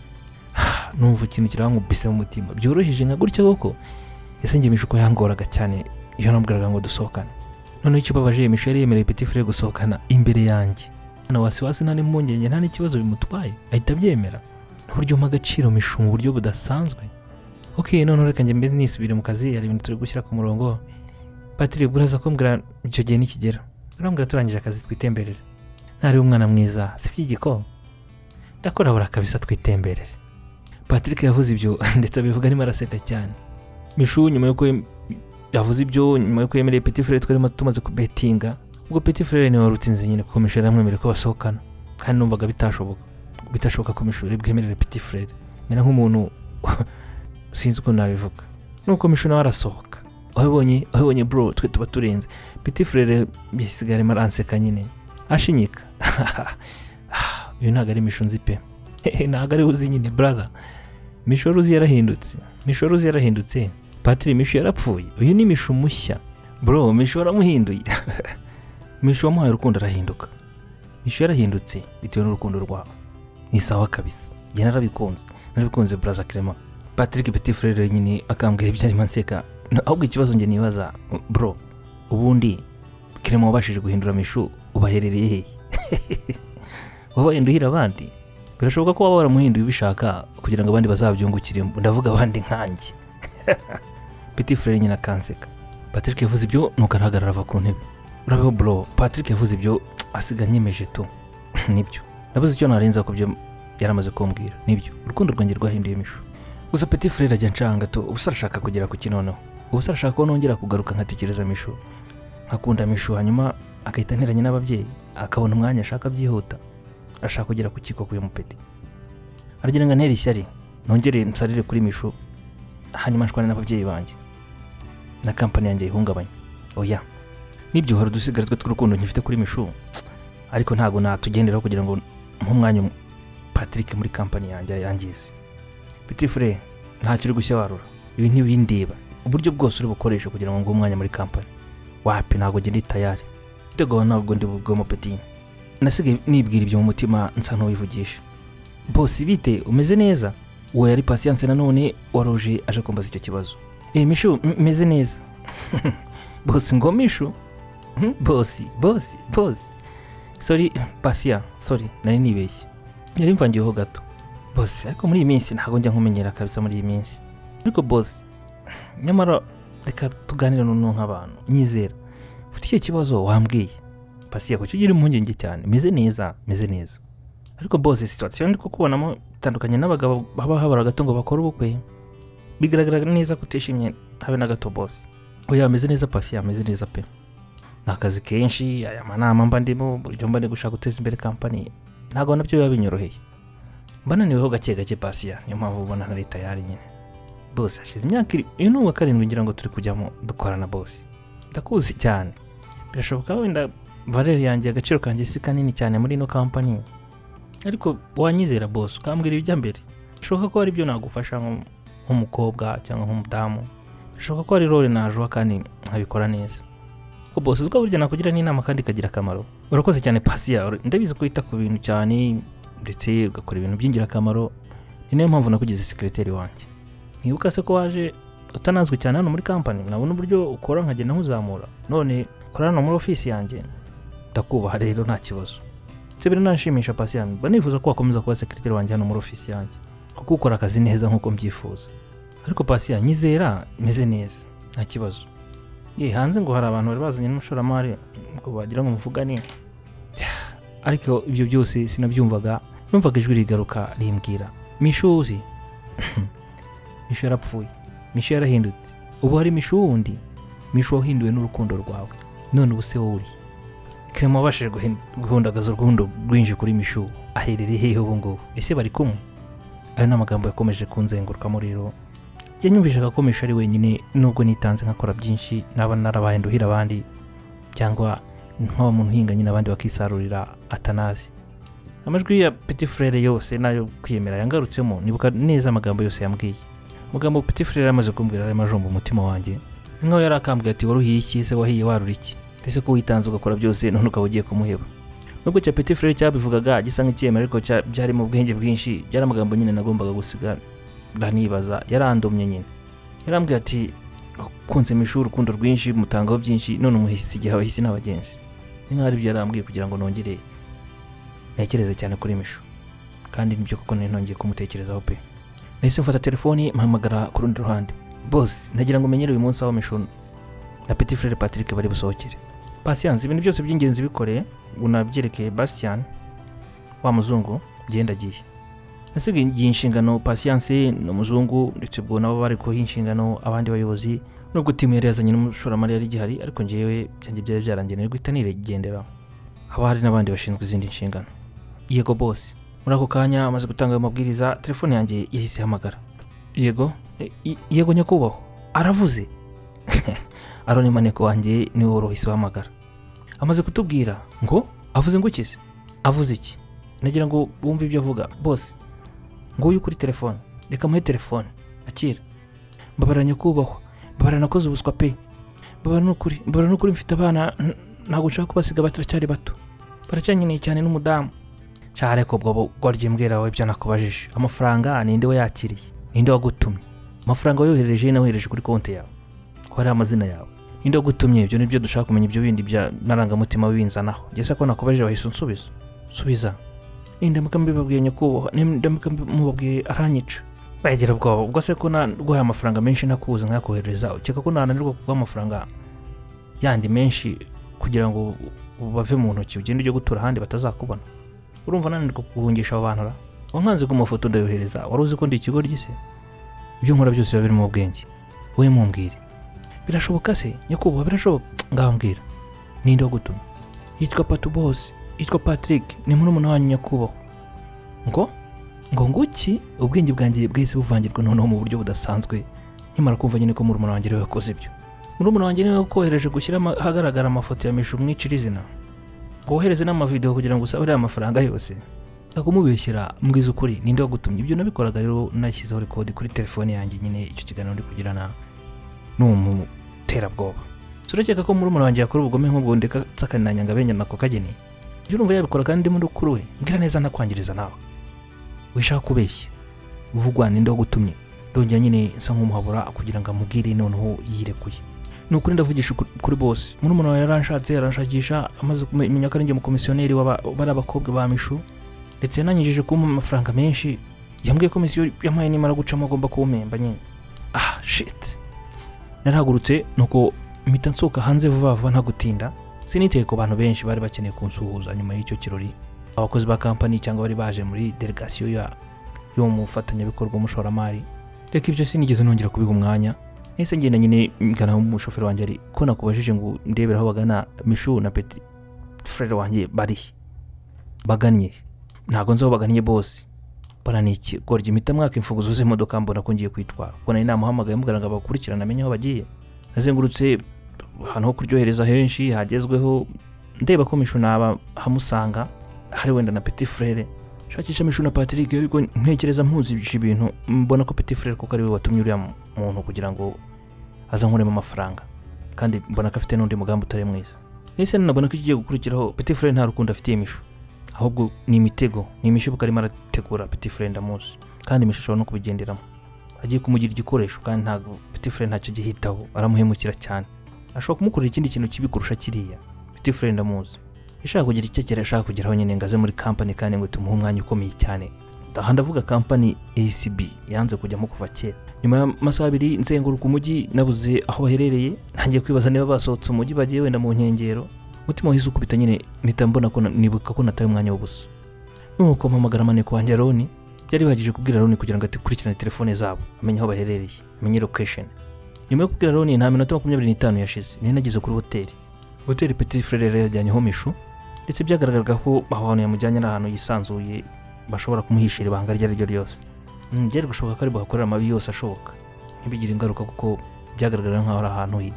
numva ikintu kirankubise mu mutima byoroheje nka gutya koko ese njye mishu ko yangoraga cyane iyo nabwiraga ngo dusohokane noneho icyo ubabaje mishu yari yemereye petit frere gusohokana imbere yanjye nta wasiwasi nta n'impungenge nta n'ikibazo bimutwaye ahita abyemera n'uburyo umpa agaciro mishu mu buryo budasanzwe ok noneho reka njye mbese nisubire mu kazi hari ibintu turi gushyira ku murongo patrick uraza kumbwira icyo gihe nikigera urambwira turangije akazi twitemberere ntari umwana mwiza si by'igiko ndakora buri kabisa twitemberere patrick yavuze ibyo ndetse abivuga arimo araseka cyane mishu nyuma y'uko yem- yavuze ibyo nyuma y'uko yemereye petit frere twarimo tumaze kubetinga ubwo petit frere niwe wari utsinze nyine kuko mishu yaramwemereye ko basohokana kandi numvaga bitashoboka bitashoboka ko mishu yari bwemerere petit frere mera nk'umuntu sinzi uko nabivuga nuko mishu nawe arasohoka wabibonye wabibonye bro twe tuba turenze petit frere yasigaye arimo aranseka nyine ashinyika uyu ntabwo ari mishu nzi pe Hehe, ntabwo ari we uzi nyine brother mishu wari uzi yarahindutse mishu wari uzi yarahindutse patiri mishu yarapfuye uyu ni mishu mushya bro mishu waramuhinduye mishu wamuhaye urukundo arahinduka mishu yarahindutse bitewe n'urukundo rwabo ni sawa kabisa njye narabikunze narabikunze brother clement patrick petit frere nyine akambwira ibyo arimo anseka Na- ahubwo ikibazo njye nibaza bro ubundi clement wabashije guhindura mishu ubaherereye hehe wabaye nduhira abandi birashoboka ko waba waramuhinduye ubishaka kugira ngo abandi bazabyungukiremo ndavuga abandi nkanjye petit frere nyine akanseka patrick yavuze ibyo nuko arahagarara ava ku ntebe urabeho bro patrick yavuze ibyo asiga nyemeje tu nibyo nabuze icyo narenza ku byo yaramaze kumbwira nibyo urukundo rwanjye rwahinduye imishu gusa petit frere ajya ncanga tu ubusa arashaka kugera ku kinono ubusa arashaka ko nongera kugaruka nkatekereza mishu nkakunda mishu hanyuma agahita anteranya n'ababyeyi akabona umwanya ashaka byihuta ashaka kugera ku kiko k'uyu mupeti aragira ngo antere ishyari nongere nsarire kuri mishu hanyuma nshwane n'ababyeyi banjye na kampani yanjye yihungabanye oya nibyo hari udusigarizwa tw'urukundo nkifite kuri mishu ariko ntabwo natugenderaho kugira ngo nk'umwanya patrick muri kampani yanjye yangize biti fure ntacyo uri gushya warura ibi ntibindeba uburyo bwose uri bukoresha kugira ngo nguhe umwanya muri kampani wapi ntabwo njye ndi tayari ndego ntabwo ndi bubwemo peti nasigaye nibwira ibyo mu mutima nsa n'uwivugisha bose bite umeze neza uwo yari pasiyanse nanone waroje aje kumbaza icyo kibazo e mishu m- meze neza bose ngo mishu Mhm, bosi bosi bosi sori pasiya sori nari nibeshye yari mvangiyeho gato bosi ariko muri iyi minsi ntabwo njya nkumenyera kabisa muri iyi minsi ariko bosi nyamara reka tuganire noneho nk'abantu nyizera ufite icyo kibazo wambwiye pasiya kuki ugira impungenge cyane meze neza meze neza ariko bose situwasiyo ndi kukubonamo itandukanye n'abagabo baba habura gato ngo bakore ubukwe bigaragara neza ko utishimye habe na gato bose oya ameze neza pasi ameze neza pe ni akazi kenshi aya manama mba ndimo uburyo mba ndi gushaka guteza imbere kampani ntabwo nabyo biba binyoroheye mba naniweho gake gake pasiya niyo mpamvu ubona na leta yari nyine bose hashize imyaka iri uyu ni uwa karindwi ngira ngo turi kujyamo dukorana bose ndakuzi cyane birashoboka wenda valere yanjye agaciro kanjye si kanini cyane muri ino kampani ariko wanyizera bose ukambwira ibijya mbere bishoboka ko hari ibyo nagufasha nko- nk'umukobwa cyangwa nk'umudamu bishoboka ko hari role najuha kandi nkabikora neza ko bose uko burya nakugira n'inama kandi ikagira akamaro urakoze cyane pasiya ndabizi ko wita ku bintu cyane ndetse ugakora ibintu by'ingirakamaro ni nayo mpamvu nakugize sekiriteri wanjye nkibuka se ko waje utanazwi cyane hano muri kampani nabona uburyo ukora nkagenda nkuzamura none ukora hano muri ofisi yanjye ndakubaha rero nta kibazo ndetse biranashimisha pasiya mba nifuza ko wakomeza kuba sekiriteri wanjye hano muri ofisi yanjye kuko ukora akazi neza nk'uko mbyifuza ariko pasiya nyizera meze neza nta kibazo ye hanze ngo hari abantu bari bazanye n'umushoramari ngo bagira ngo muvugane ariko ibyo byose sinabyumvaga numvaga ijwi rigaruka rimbwira mishu uzi mishu yarapfuye mishu yarahindutse ubu hari mishu wundi mishu wahinduwe n'urukundo rwawe none ubu se wowe uri kerema wabashije guhin- guhundagaza urukundo rwinshi kuri mishu aherereye hehe ubu ngubu ese bari kumwe ayo ni amagambo yakomeje kunzengurukamo rero yanyumvishaga ko mishu ari wenyine nubwo nitanze nkakora byinshi naba narabaye nduhira abandi cyangwa nkaba umuntu uhinga nyine abandi bakisarurira atanazi amajwi ya petit frere yose nayo kwiyemera yangarutsemo nibuka neza amagambo yose yambwiye amagambo petit frere yamaze kumbwira yari amajomba umutima wanjye ni nkaho yari akambwiye ati waruhiye iki ese wahiye warura iki ndetse ko witanze ugakora byose none ukaba ugiye kumuheba nubwo icyo petit frere cyabivugaga gisa nk'icyemera ariko cya- byarimo ubwenge bwinshi byari amagambo nyine nagombaga gusiga ndanibaza yarandomye nyine yarambwiye ati ukunze mu ishuri urukundo rwinshi mutangaho byinshi none umuhisi igihe abahisi n'abagenzi ni nkaho ari byo yarambwiye kugira ngo nongere ntekereze cyane kuri mishu kandi nibyo koko nari nongeye kumutekerezaho pe nahise mfata telefoni mpamagara ku rundi ruhande bose nagira ngo umenyere uyu munsi aho mishu na petit frere patrick bari busohokere pasiyanse ibintu byose by'ingenzi bikoreye unabyerekeye bastian wa muzungu genda agiye nasigaye igihe inshingano pasiyanse ni umuzungu ndetse ubwo nabo bari kuha inshingano abandi bayobozi nubwo timu yari yazanye n'umushoramari yari igihari ariko njyewe byanjye byari byarangeneye guhita nigendera haba hari n'abandi bashinzwe izindi nshingano yego bose muri ako kanya amaze gutanga ayo mabwiriza telefone yanjye yahise ihamagara yego E- i- yego nyakubahwa aravuze aroni maneko wanjye niwe wari wahise uhamagara amaze kutubwira ngo avuze ngo iki se avuze iki nagira ngo wumve ibyo avuga bose nguyu kuri telefone reka muhe telefone akira mbabara nyakubahwa mbabara nakoze ubuswa pe mbabara n'ukuri mbabara n'ukuri mfite abana n- ntabwo nshaka kubasiga bataracyari bato baracyankeneye cyane n'umudamu shara ariko ubwo bo- warya imbwira wawe ibyo nakubajije amafaranga ninde wayakiriye ninde wagutumye amafaranga wayohereje nawe wohereje kuri konti yawe ko hari amazina yawe ninde wagutumye ibyo nibyo dushaka kumenya ibyo bindi bya marangamutima winzanaho ngese ko nakubajije wahise unsubiza subiza nindamuka mbibabwiye nyakubahwa nindamuka mubabwiye aranyica bagira ubwoba ubwo se ko naguhaye amafaranga menshi ntakubuze nkakohereza ukeka ko nananirwa kuguha amafaranga yandi menshi kugira ngo bave mu ntoki ugende ujye gutura ahandi batazakubona urumva nananirwa kuguhungisha abo bantu ra wankanze ku mafoto ndayohereza wari uzi ko ndi ikigo ry'ise ibyo nkora byose biba biri mu bwenge wowe mumbwire birashoboka se nyakubahwa birashoboka ngambwira ninde wo gutuma yitwa patubosi yitwa patrick ni murumuna wanyu nyakubahwa ngo ngo nguki ubwenge bwanjye bwahise buvangirwa noneho mu buryo budasanzwe nkimara kumva nyine ko murumuna wanjye ariwe wakoze ibyo murumuna wanjye niwe wakohereje gushyira ama- ahagaragara amafoto ya mishu umwicira izina ngo wohereze n'amavidewo kugira ngo usabure aya mafaranga yose akumubeshyera mbwiza ukuri ninde wagutumye ibyo nabikoraga rero nashyizeho rekodi kuri telefone yanjye nyine icyo kiganiro ndi kugirana n'uwo muterabwoba turakeka ko murumuna wanjye yakora ubugome nk'ubwo ndeka nsakananyanga benya nako kageni ibyo urumva yabikora kandi muri kuri we mbwira neza ntakwangiriza nawe wishaka kubeshya uvugwa ninde wagutumye ndongera nyine nsa nk'umuhabura kugira ngo amubwire noneho yirekuye ni ukuri ndavugisha ukuri- kuri bose murumuna wawe yaranshatse yaranshakisha amaze kumenya ko ari njye umukomisiyoneri w'aba- bari abakobwa ba mishu ndetse yananyujije kumpa amafaranga menshi yambwiye ko komisiyo yampaye nimara gucamo agomba kuwumemba nyine ah shit narahagurutse nuko mpita nsohoka hanze vuba vuba nta gutinda siniteye ku bantu benshi bari bakeneye kunsuhuza nyuma y'icyo kirori abakozi ba kampani cyangwa bari baje muri delegasiyo ya y'uwo mufatanyabikorwa w'umushoramari reka ibyo sinigeze nongera kubiha umwanya nahise ngenda nyine ngana umushoferi wanjye ari ko nakubajije ngo ndebere aho bagana mishu na peti frere wanjye bari he?" bagannye ntabwo nzi aho bagannye bose baranikigorya imita mwaka imfunguzo z'imodoka mbona ko ngiye kwitwara ubwo nari namuhamagaye mubwira ngo abakurikirane amenye aho bagiye nazengurutse ahantu ho kuryohereza henshi hagezweho ndeba ko mishu naba hamusanga hari wenda na petit frere shakisha mishu na patrick ariko ntekereza mpuzije ibintu mbona ko petit frere kuko ariwe watumye uriya mu- muntu kugira ngo azankuremo amafaranga kandi mbona ko afite n'undi mugambi utari mwiza nese nabona ko ikigiye gukurikiraho peti fure nta rukundo afitiye imisho ahubwo ni imitego ni imishibuka arimo arategura peti fure ndamuzi kandi imisho ashobora no kubigenderamo agiye kumugira igikoresho kandi ntabwo peti fure ntacyo gihitaho aramuhemukira cyane ashobora kumukorera ikindi kintu kibi kurusha kiriya peti fure ndamuzi ishaka kugira icyo kera ashaka kugeraho nyine ngo aze muri kampani kandi ngo tumuhe umwanya ukomeye cyane aha ndavuga kampani acb yanze kujyamo kuva kera nyuma y'amasaha abiri nzenguruka umujyi nabuze aho baherereye ntangiye kwibaza niba basohotse umujyi bagiye wenda mu nkengero umutima wahise ukubita nyine mpita mbona ko na- nibuka ko nataye umwanya w'ubusa nuko mpamagara amaneko wanjye aroni byari bihagije kubwira aroni kugira ngo akurikirane telefone zabo amenye aho baherereye amenye location nyuma yo kubwira aroni nta minota makumyabiri n'itanu yashize nari nageze kuri hoteli hoteli petit frere yari yajyanyeho mishu ndetse byagaragaraga ko aho hantu yamujyanye ari ahantu yisanzuye bashobora kumuhishira ibanga iryo ari ryo ryose Mm, byari gushoboka ko ari buhakorere amabi yose ashoboka ntibigire ingaruka kuko byagaragara nk'aho ari ahantu hi-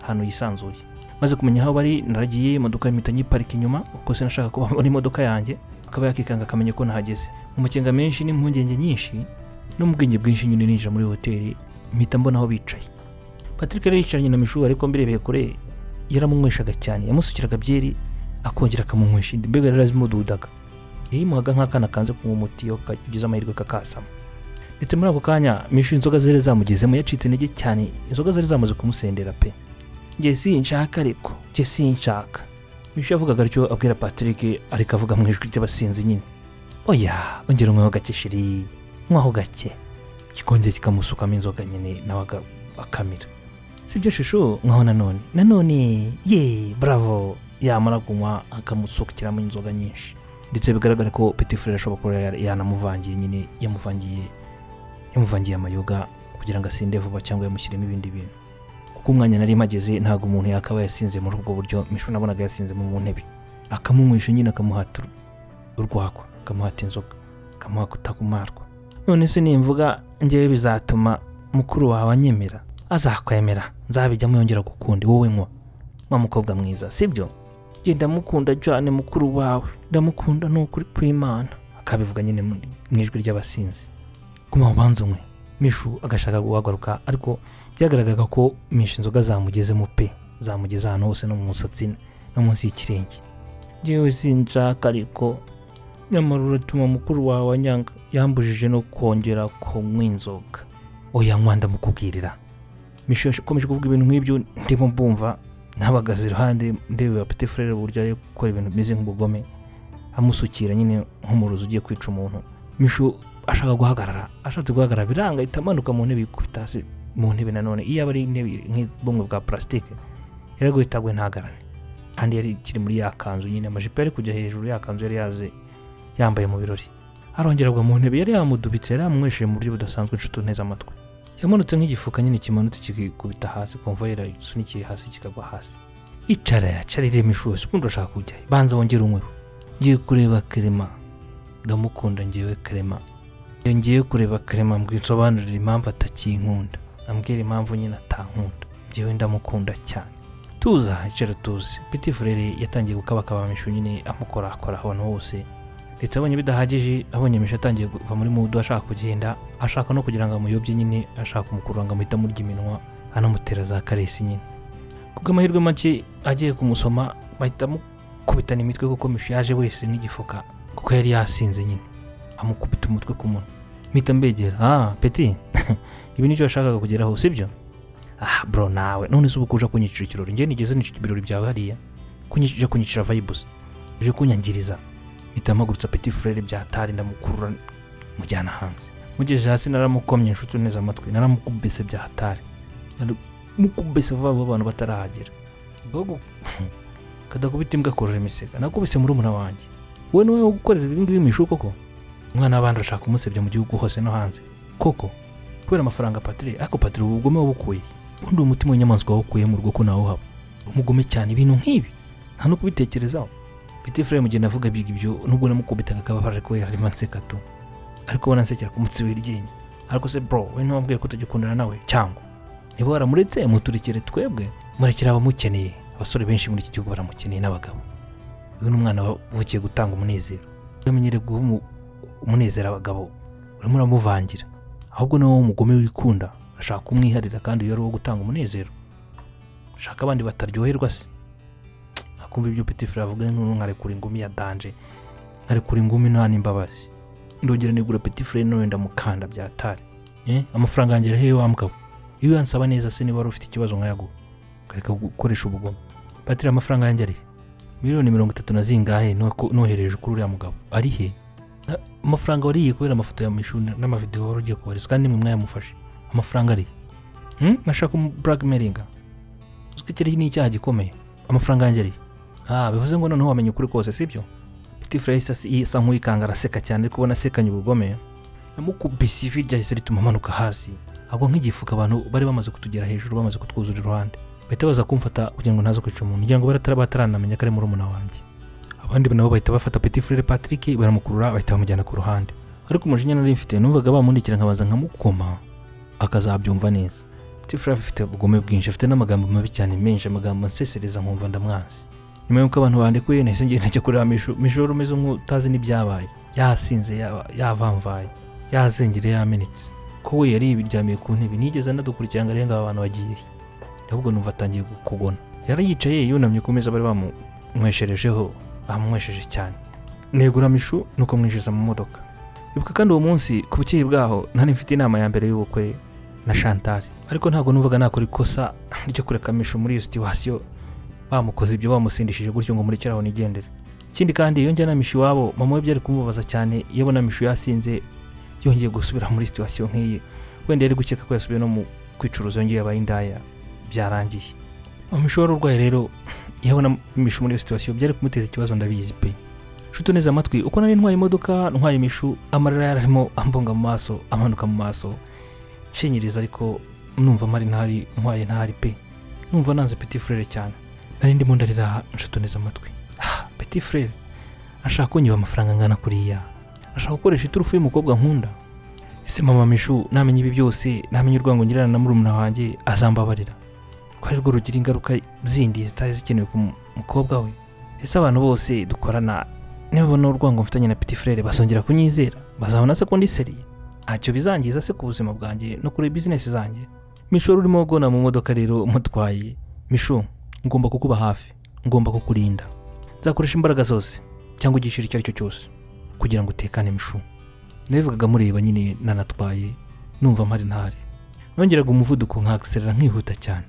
ahantu yisanzuye maze kumenya aho bari naragiye imodoka mpita nyiparika inyuma kuko sinashaka kuba babona imodoka yanjye akaba yakikanga akamenya ko nahageze mu makenga menshi n'impungenge nyinshi no mu bwenge bwinshi nyine ninjira muri hoteli mpita mbona aho bicaye patrick yari yicaranye na mishu ariko mbirebeye kure yaramunyweshaga cyane yamusukiraga byeri akongera akamunywesha indi mbega yari azimududaga yayimuhaga nk'akana kanze kunywa umuti iyo ka- ugize amahirwe kakasama ndetse muri ako kanya mishu inzoga zari zamugezemo yacitse intege cyane inzoga zari zamaze kumusendera pe njye sinshaka ariko njye sinshaka mishu yavugaga atyo abwira patrick ariko avuga mu ijwi ry'abasinzi nyine oya ongera unyweho gake shiri nywaho gake kikongera kikamusukamo inzoga nyine nawe aga- akamira si byo shusho nkaho nanone nanone ye bravo yamara kunywa akamusukiramo inzoga nyinshi ndetse bigaragara ko petit frere ashobora kuba yara- yanamuvangiye nyine yamuvangiye yamuvangiye amayoga kugira ngo asinde vuba cyangwa yamushyiremo ibindi bintu kuko umwanya nari mageze ntabwo umuntu yakaba yasinze muri ubwo buryo mishu nabonaga yasinzemo mu ntebe akamumisha nyine akamuhata ur- urwagwa akamuhata inzoga akamuha kutagumarwa none se nimvuga ngewe bizatuma mukuru wawe anyemera azakwemera nzabijyamo yongera gukunda wowe nywa wa mukobwa mwiza sibyo njye ndamukunda cyane mukuru wawe ndamukunda ni ukuri kw'imana akabivuga nyine mu mu ijwi ry'abasinzi guma ubanza umwe mishu agashaka guhaguruka ariko byagaragaraga ko mishu inzoga zamugezemo pe zamugeze ahantu hose no mu musatsi no munsi y'ikirenge njyewe sinshaka ariko nyamara uratuma mukuru wawe anyanga yambujije no kongera kunywa inzoga oya nywa ndamukubwirira mishu yakomeje kuvuga ibintu nk'ibyo ndimo mbumva nabagaze iruhande ndeba peti furere uburyo ari gukora ibintu bimeze nk'ubugome amusukira nyine nk'umurozi ugiye kwica umuntu mishu ashaka guhagarara ashatse guhagarara biranga ahita amanuka mu ntebe yikubita hasi mu ntebe nanone iyo aba ari intebe nk'ubumwe bwa purasitike yaraguye itagwe ntagarane kandi yari ikiri muri ya kanzu nyine amajipo yari kujya hejuru ya kanzu yari yaze yambaye mu birori arongera agwa mu ntebe yari yamudubitse yari yamumwesheje mu buryo budasanzwe inshuti neza amatwi yamanutse nk'igifuka nyine kimanutse kikikubita hasi konvoyera isunikiye hasi kikagwa hasi icara yacarire imishusi ubundi urashaka kujya he? banza wongere unyweho ngiye kureba kerema ndamukunda ngewe kerema iyo ngiye kureba kerema mbwisobanurira impamvu atakinkunda ambwira impamvu nyine atankunda ngewe ndamukunda cyane tuza icara tuzi peti furere yatangiye gukabakaba mishu nyine amukorakora ahantu hose ndetse abonye bidahagije abonye mishu atangiye kuva muri mudu ashaka kugenda ashaka no kugira ngo amuyobye nyine ashaka kumukurura ngo amuhita amurya iminwa anamutera za karesi nyine kubw'amahirwe make agiye kumusoma bahita amukubitana imitwe kuko mishu yaje wese nk'igifuka kuko yari yasinze nyine amukubita umutwe ku munwa mpita mbegera ah peti ibi nicyo washakaga kugeraho sibyo ah bro nawe none se ubu kuja kunyicira ikirori njye nigeze nicira ibirori byawe hariya kunyicira kunyicira vibes uje kunyangiriza mpita mpagurutsa petit frere byatari ndamukurura mujyana hanze mugejeje hasi naramukomye inshuti neza amatwi naramukubise byahatari mukubise vuba vuba abantu batarahagera gogo kadakubita imbwa korora imisega nakubise murumuna wanjye we niwe wo gukorera ibingibi mishu koko umwana w'abandi urashaka umusebya mu gihugu hose no hanze koko kubera amafaranga patire ariko patire ubu bugome wabukuye ubundi uwo mutima w'inyamaswa wawukuye mu rugo ko nawuhaba umugume cyane ibintu nk'ibi nta no kubitekerezaho peti fure mu gihe navuga biga ibyo nubwo namukubitaga akababara ariko we yarimo anseka tu ariko we ansekera ku munsi w'iryinyo ariko se bro we ntiwambwiye ko utajya ukundana nawe cyangwa niba waramuretse muturikire twebwe murekere abamukeneye abasore benshi muri iki gihugu baramukeneye n'abagabo uyu ni umwana wavukiye gutanga umunezero yamenyere guha umu- umunezero abagabo urimo uramuvangira ahubwo ni wowe umugome wikunda ashaka kumwiharira kandi uyu ari uwo gutanga umunezero shaka abandi bataryoherwa se akumva ibyo Petit Fla avuga nk'ubu nkarekura ingumi ya danje nkarekura ingumi nta n'imbabazi ndongera nigura Petit Fla none ndamukanda byatari Eh, amafaranga yanjye hehe wa mugabo iyo uyansaba neza se niba wari ufite ikibazo nkayaguha ukareka gukoresha ubugome patira amafaranga yanjye ari he? miliyoni mirongo itatu na zingahe nuko- nohereje kuri uriya mugabo ari he Na- amafaranga wariye kubera amafoto ya mishuri na- n'amavidewo wari ugiye kohereza kandi nimwe mwayamufashe amafaranga ari he? Hmm? nashaka blackmailinga uzwi ko iki ni icyaha gikomeye amafaranga yanjye ari he? ah bivuze ngo noneho wamenye ukuri kose sibyo Petit Fla yahise asi- isa nk'uyikanga araseka cyane ariko ubona asekanye ubugome namukubise ivi ryahise rituma amanuka hasi agwa nk'igifuka abantu bari bamaze kutugera hejuru bamaze kutwuzura iruhande bahita baza kumfata kugira ngo ntaze kwica umuntu kugira ngo baratara bataranamenya ko ari murumuna wanjye abandi nabo bahita bafata Petit Frere Patrick baramukurura bahita bamujyana ku ruhande ariko umujinya nari mfite numvaga bamundikira nkabanza nkamukoma akazabyumva neza Petit Frere afite ubugome bwinshi afite n'amagambo mabi cyane menshi amagambo ansesereza nkumva ndamwanzi nyuma y'uko abantu bandekuye nahise ngenda njya kureba Misho Misho wari umeze nk'utazi n'ibyabaye yasinze yaba- yavamvaye yazengere yamenetse ko we yari yiryamiye ku ntebe nigeze anadukurikirana ngo arebe ngo aba bantu bagiye he. ahubwo numva atangiye kugona yari yicaye yunamye ku meza bari bamunywesherejeho bamunywesheje cyane negura mishu nuko mwinjiza mu modoka ibuka kandi uwo munsi ku bukeye bwaho nari mfite inama ya mbere y'ubukwe na Chantal ariko ntabwo numvaga nakora ikosa ryo kureka mishu muri iyo situwasiyo bamukoze ibyo bamusindishije gutyo ngo murekere aho nigendere ikindi kandi iyo njyana mishu iwabo mama we byari kumubabaza cyane iyo abona mishu yasinze yongeye gusubira muri situwasiyo nk'iyi wenda yari gukeka ko yasubiye no mu kwicuruza yongeye abaye indaya byarangiye umushoro urwaye rero iyo abona imishu muri iyo situwasiyo byari kumuteza ikibazo ndabizi pe nshuti neza amatwi uko nari ntwaye imodoka ntwaye imishu amarira yari arimo ambonga mu maso amanuka mu maso nshinyiriza ariko numva mari ntari ntwaye ntari pe numva nanze peti furere cyane nari ndimo ndarira nshuti neza amatwi ah peti furere ashaka kunyiba amafaranga angana kuriya ashaka gukoresha iturufu y'umukobwa nkunda ese mama mishu namenya ibi byose namenya urwango ngirana na murumuna wanjye azambabarira ko ari rwo rugira ingaruka zindi zitari zikenewe ku mu- mukobwa we ese abantu bose dukorana nibabona urwango mfitanye na piti frere bazongera kunyizera bazabona se ko ndi seriye ntacyo bizangiza se ku buzima bwanjye no kuri bizinesi zanjye mishu wari urimo gona mu modoka rero mutwaye mishu ngomba kukuba hafi ngomba kukurinda nzakoresha imbaraga zose cyangwa igiciro icyo ari cyo cyose kugira ngo utekane mishu nabivugaga mureba nyine nanatwaye numva mpari ntari nongeraga umuvuduko nkakiserera nkihuta cyane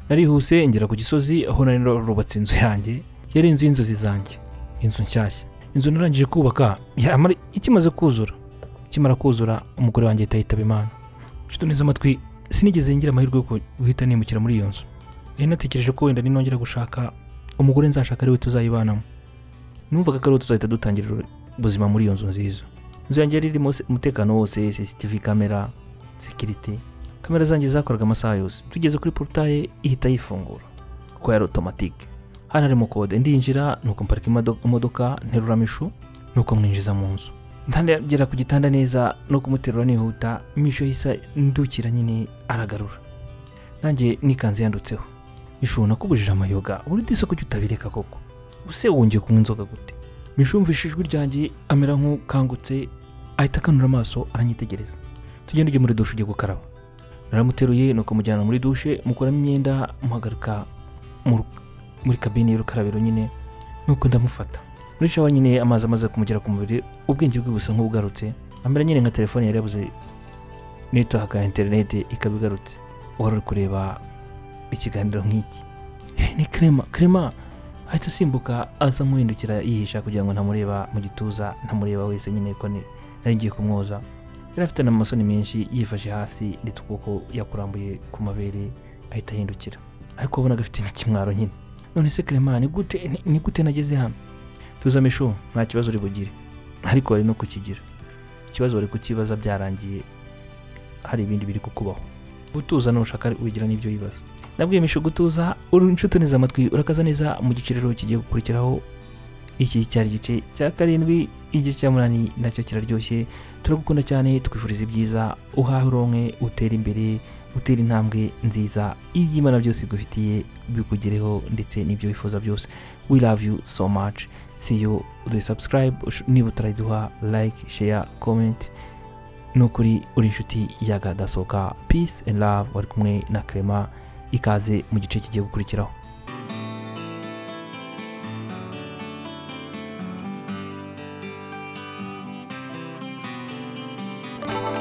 narihuse ngera ku gisozi aho nari narubatse inzu yanjye yari inzu y'inzozi zanjye inzu nshyashya inzu narangije kubaka yamara ikimaze kuzura ikimara kuzura umugore wanjye ahita yitaba imana nshuti neza amatwi sinigeze ngira amahirwe yo guhita nimukira muri iyo nzu nari natekereje ko wenda ninongera gushaka umugore nzashaka ariwe tuzayibanamo numvaga ko ariwe tuzahita dutangira ubuzima muri iyo nzu nziza inzu yanjye yari irimo se- umutekano wose cctv kamera sekirite kamera zanjye zakoraga amasaha yose tugeze kuri porutaye ihita yifungura kuko yari otomatike hano harimo kode ndinjira nuko mparika imodo- imodoka nterura mishu nuko mwinjiza mu nzu ntangera ku gitanda neza no kumuterura nihuta mishu yahise ndukira nyine aragarura nanjye nikanze yandutseho mishu nakubujije amayoga buri disi ko utabireka koko use wongeye kunywa inzoga gute mishu yumvise ijwi ryanjye amera nk'ukangutse ahita akanura amaso aranyitegereza tugenda ujye muri dushe ujye gukaraba naramuteruye nuko mujyana muri dushe mukuramo imyenda muhagarika mu- muri kabine y'urukarabiro nyine nuko ndamufata muri shawa nyine amazi amaze kumugera ku mubiri ubwenge bwe busa nk'ubugarutse amera nyine nka telefone yari yabuze network ya interineti ikaba igarutse wari uri kureba ikiganiro nk'iki "Eh, ni krema krema ahita asimbuka aza nk'uhindukira yihisha kugira ngo ntamureba mu gituza ntamureba wese nyine ko ni nari ngiye kumwoza yari afite n'amasoni menshi yifashe hasi ndetse ukuboko yakurambuye ku mabere ahita ahindukira ariko wabonaga afite n'ikimwaro nyine none se krema ni gute ni- ni gute nageze hano tuza mishu nta kibazo uri bugire ariko wari no kukigira ikibazo wari kukibaza byarangiye hari ibindi biri kukubaho gutuza nushaka wigira n'ibyo yibaza nabwiye mishu gutuza uri inshuti neza amatwi urakaza neza mu giciro kigiye gukurikiraho iki cyari igice cya karindwi igice cya munani nacyo kiraryoshye turagukunda cyane tukwifuriza ibyiza uhahe uronke utere imbere utera intambwe nziza iby'imana byose igufitiye bikugereho ndetse n'ibyo wifuza byose we love you so much see you do subscribe ush- niba utarayiduha like share comment ni ukuri uri inshuti y'agadasohoka peace and love wari kumwe na krema ikaze mu gice kigiye gukurikiraho neza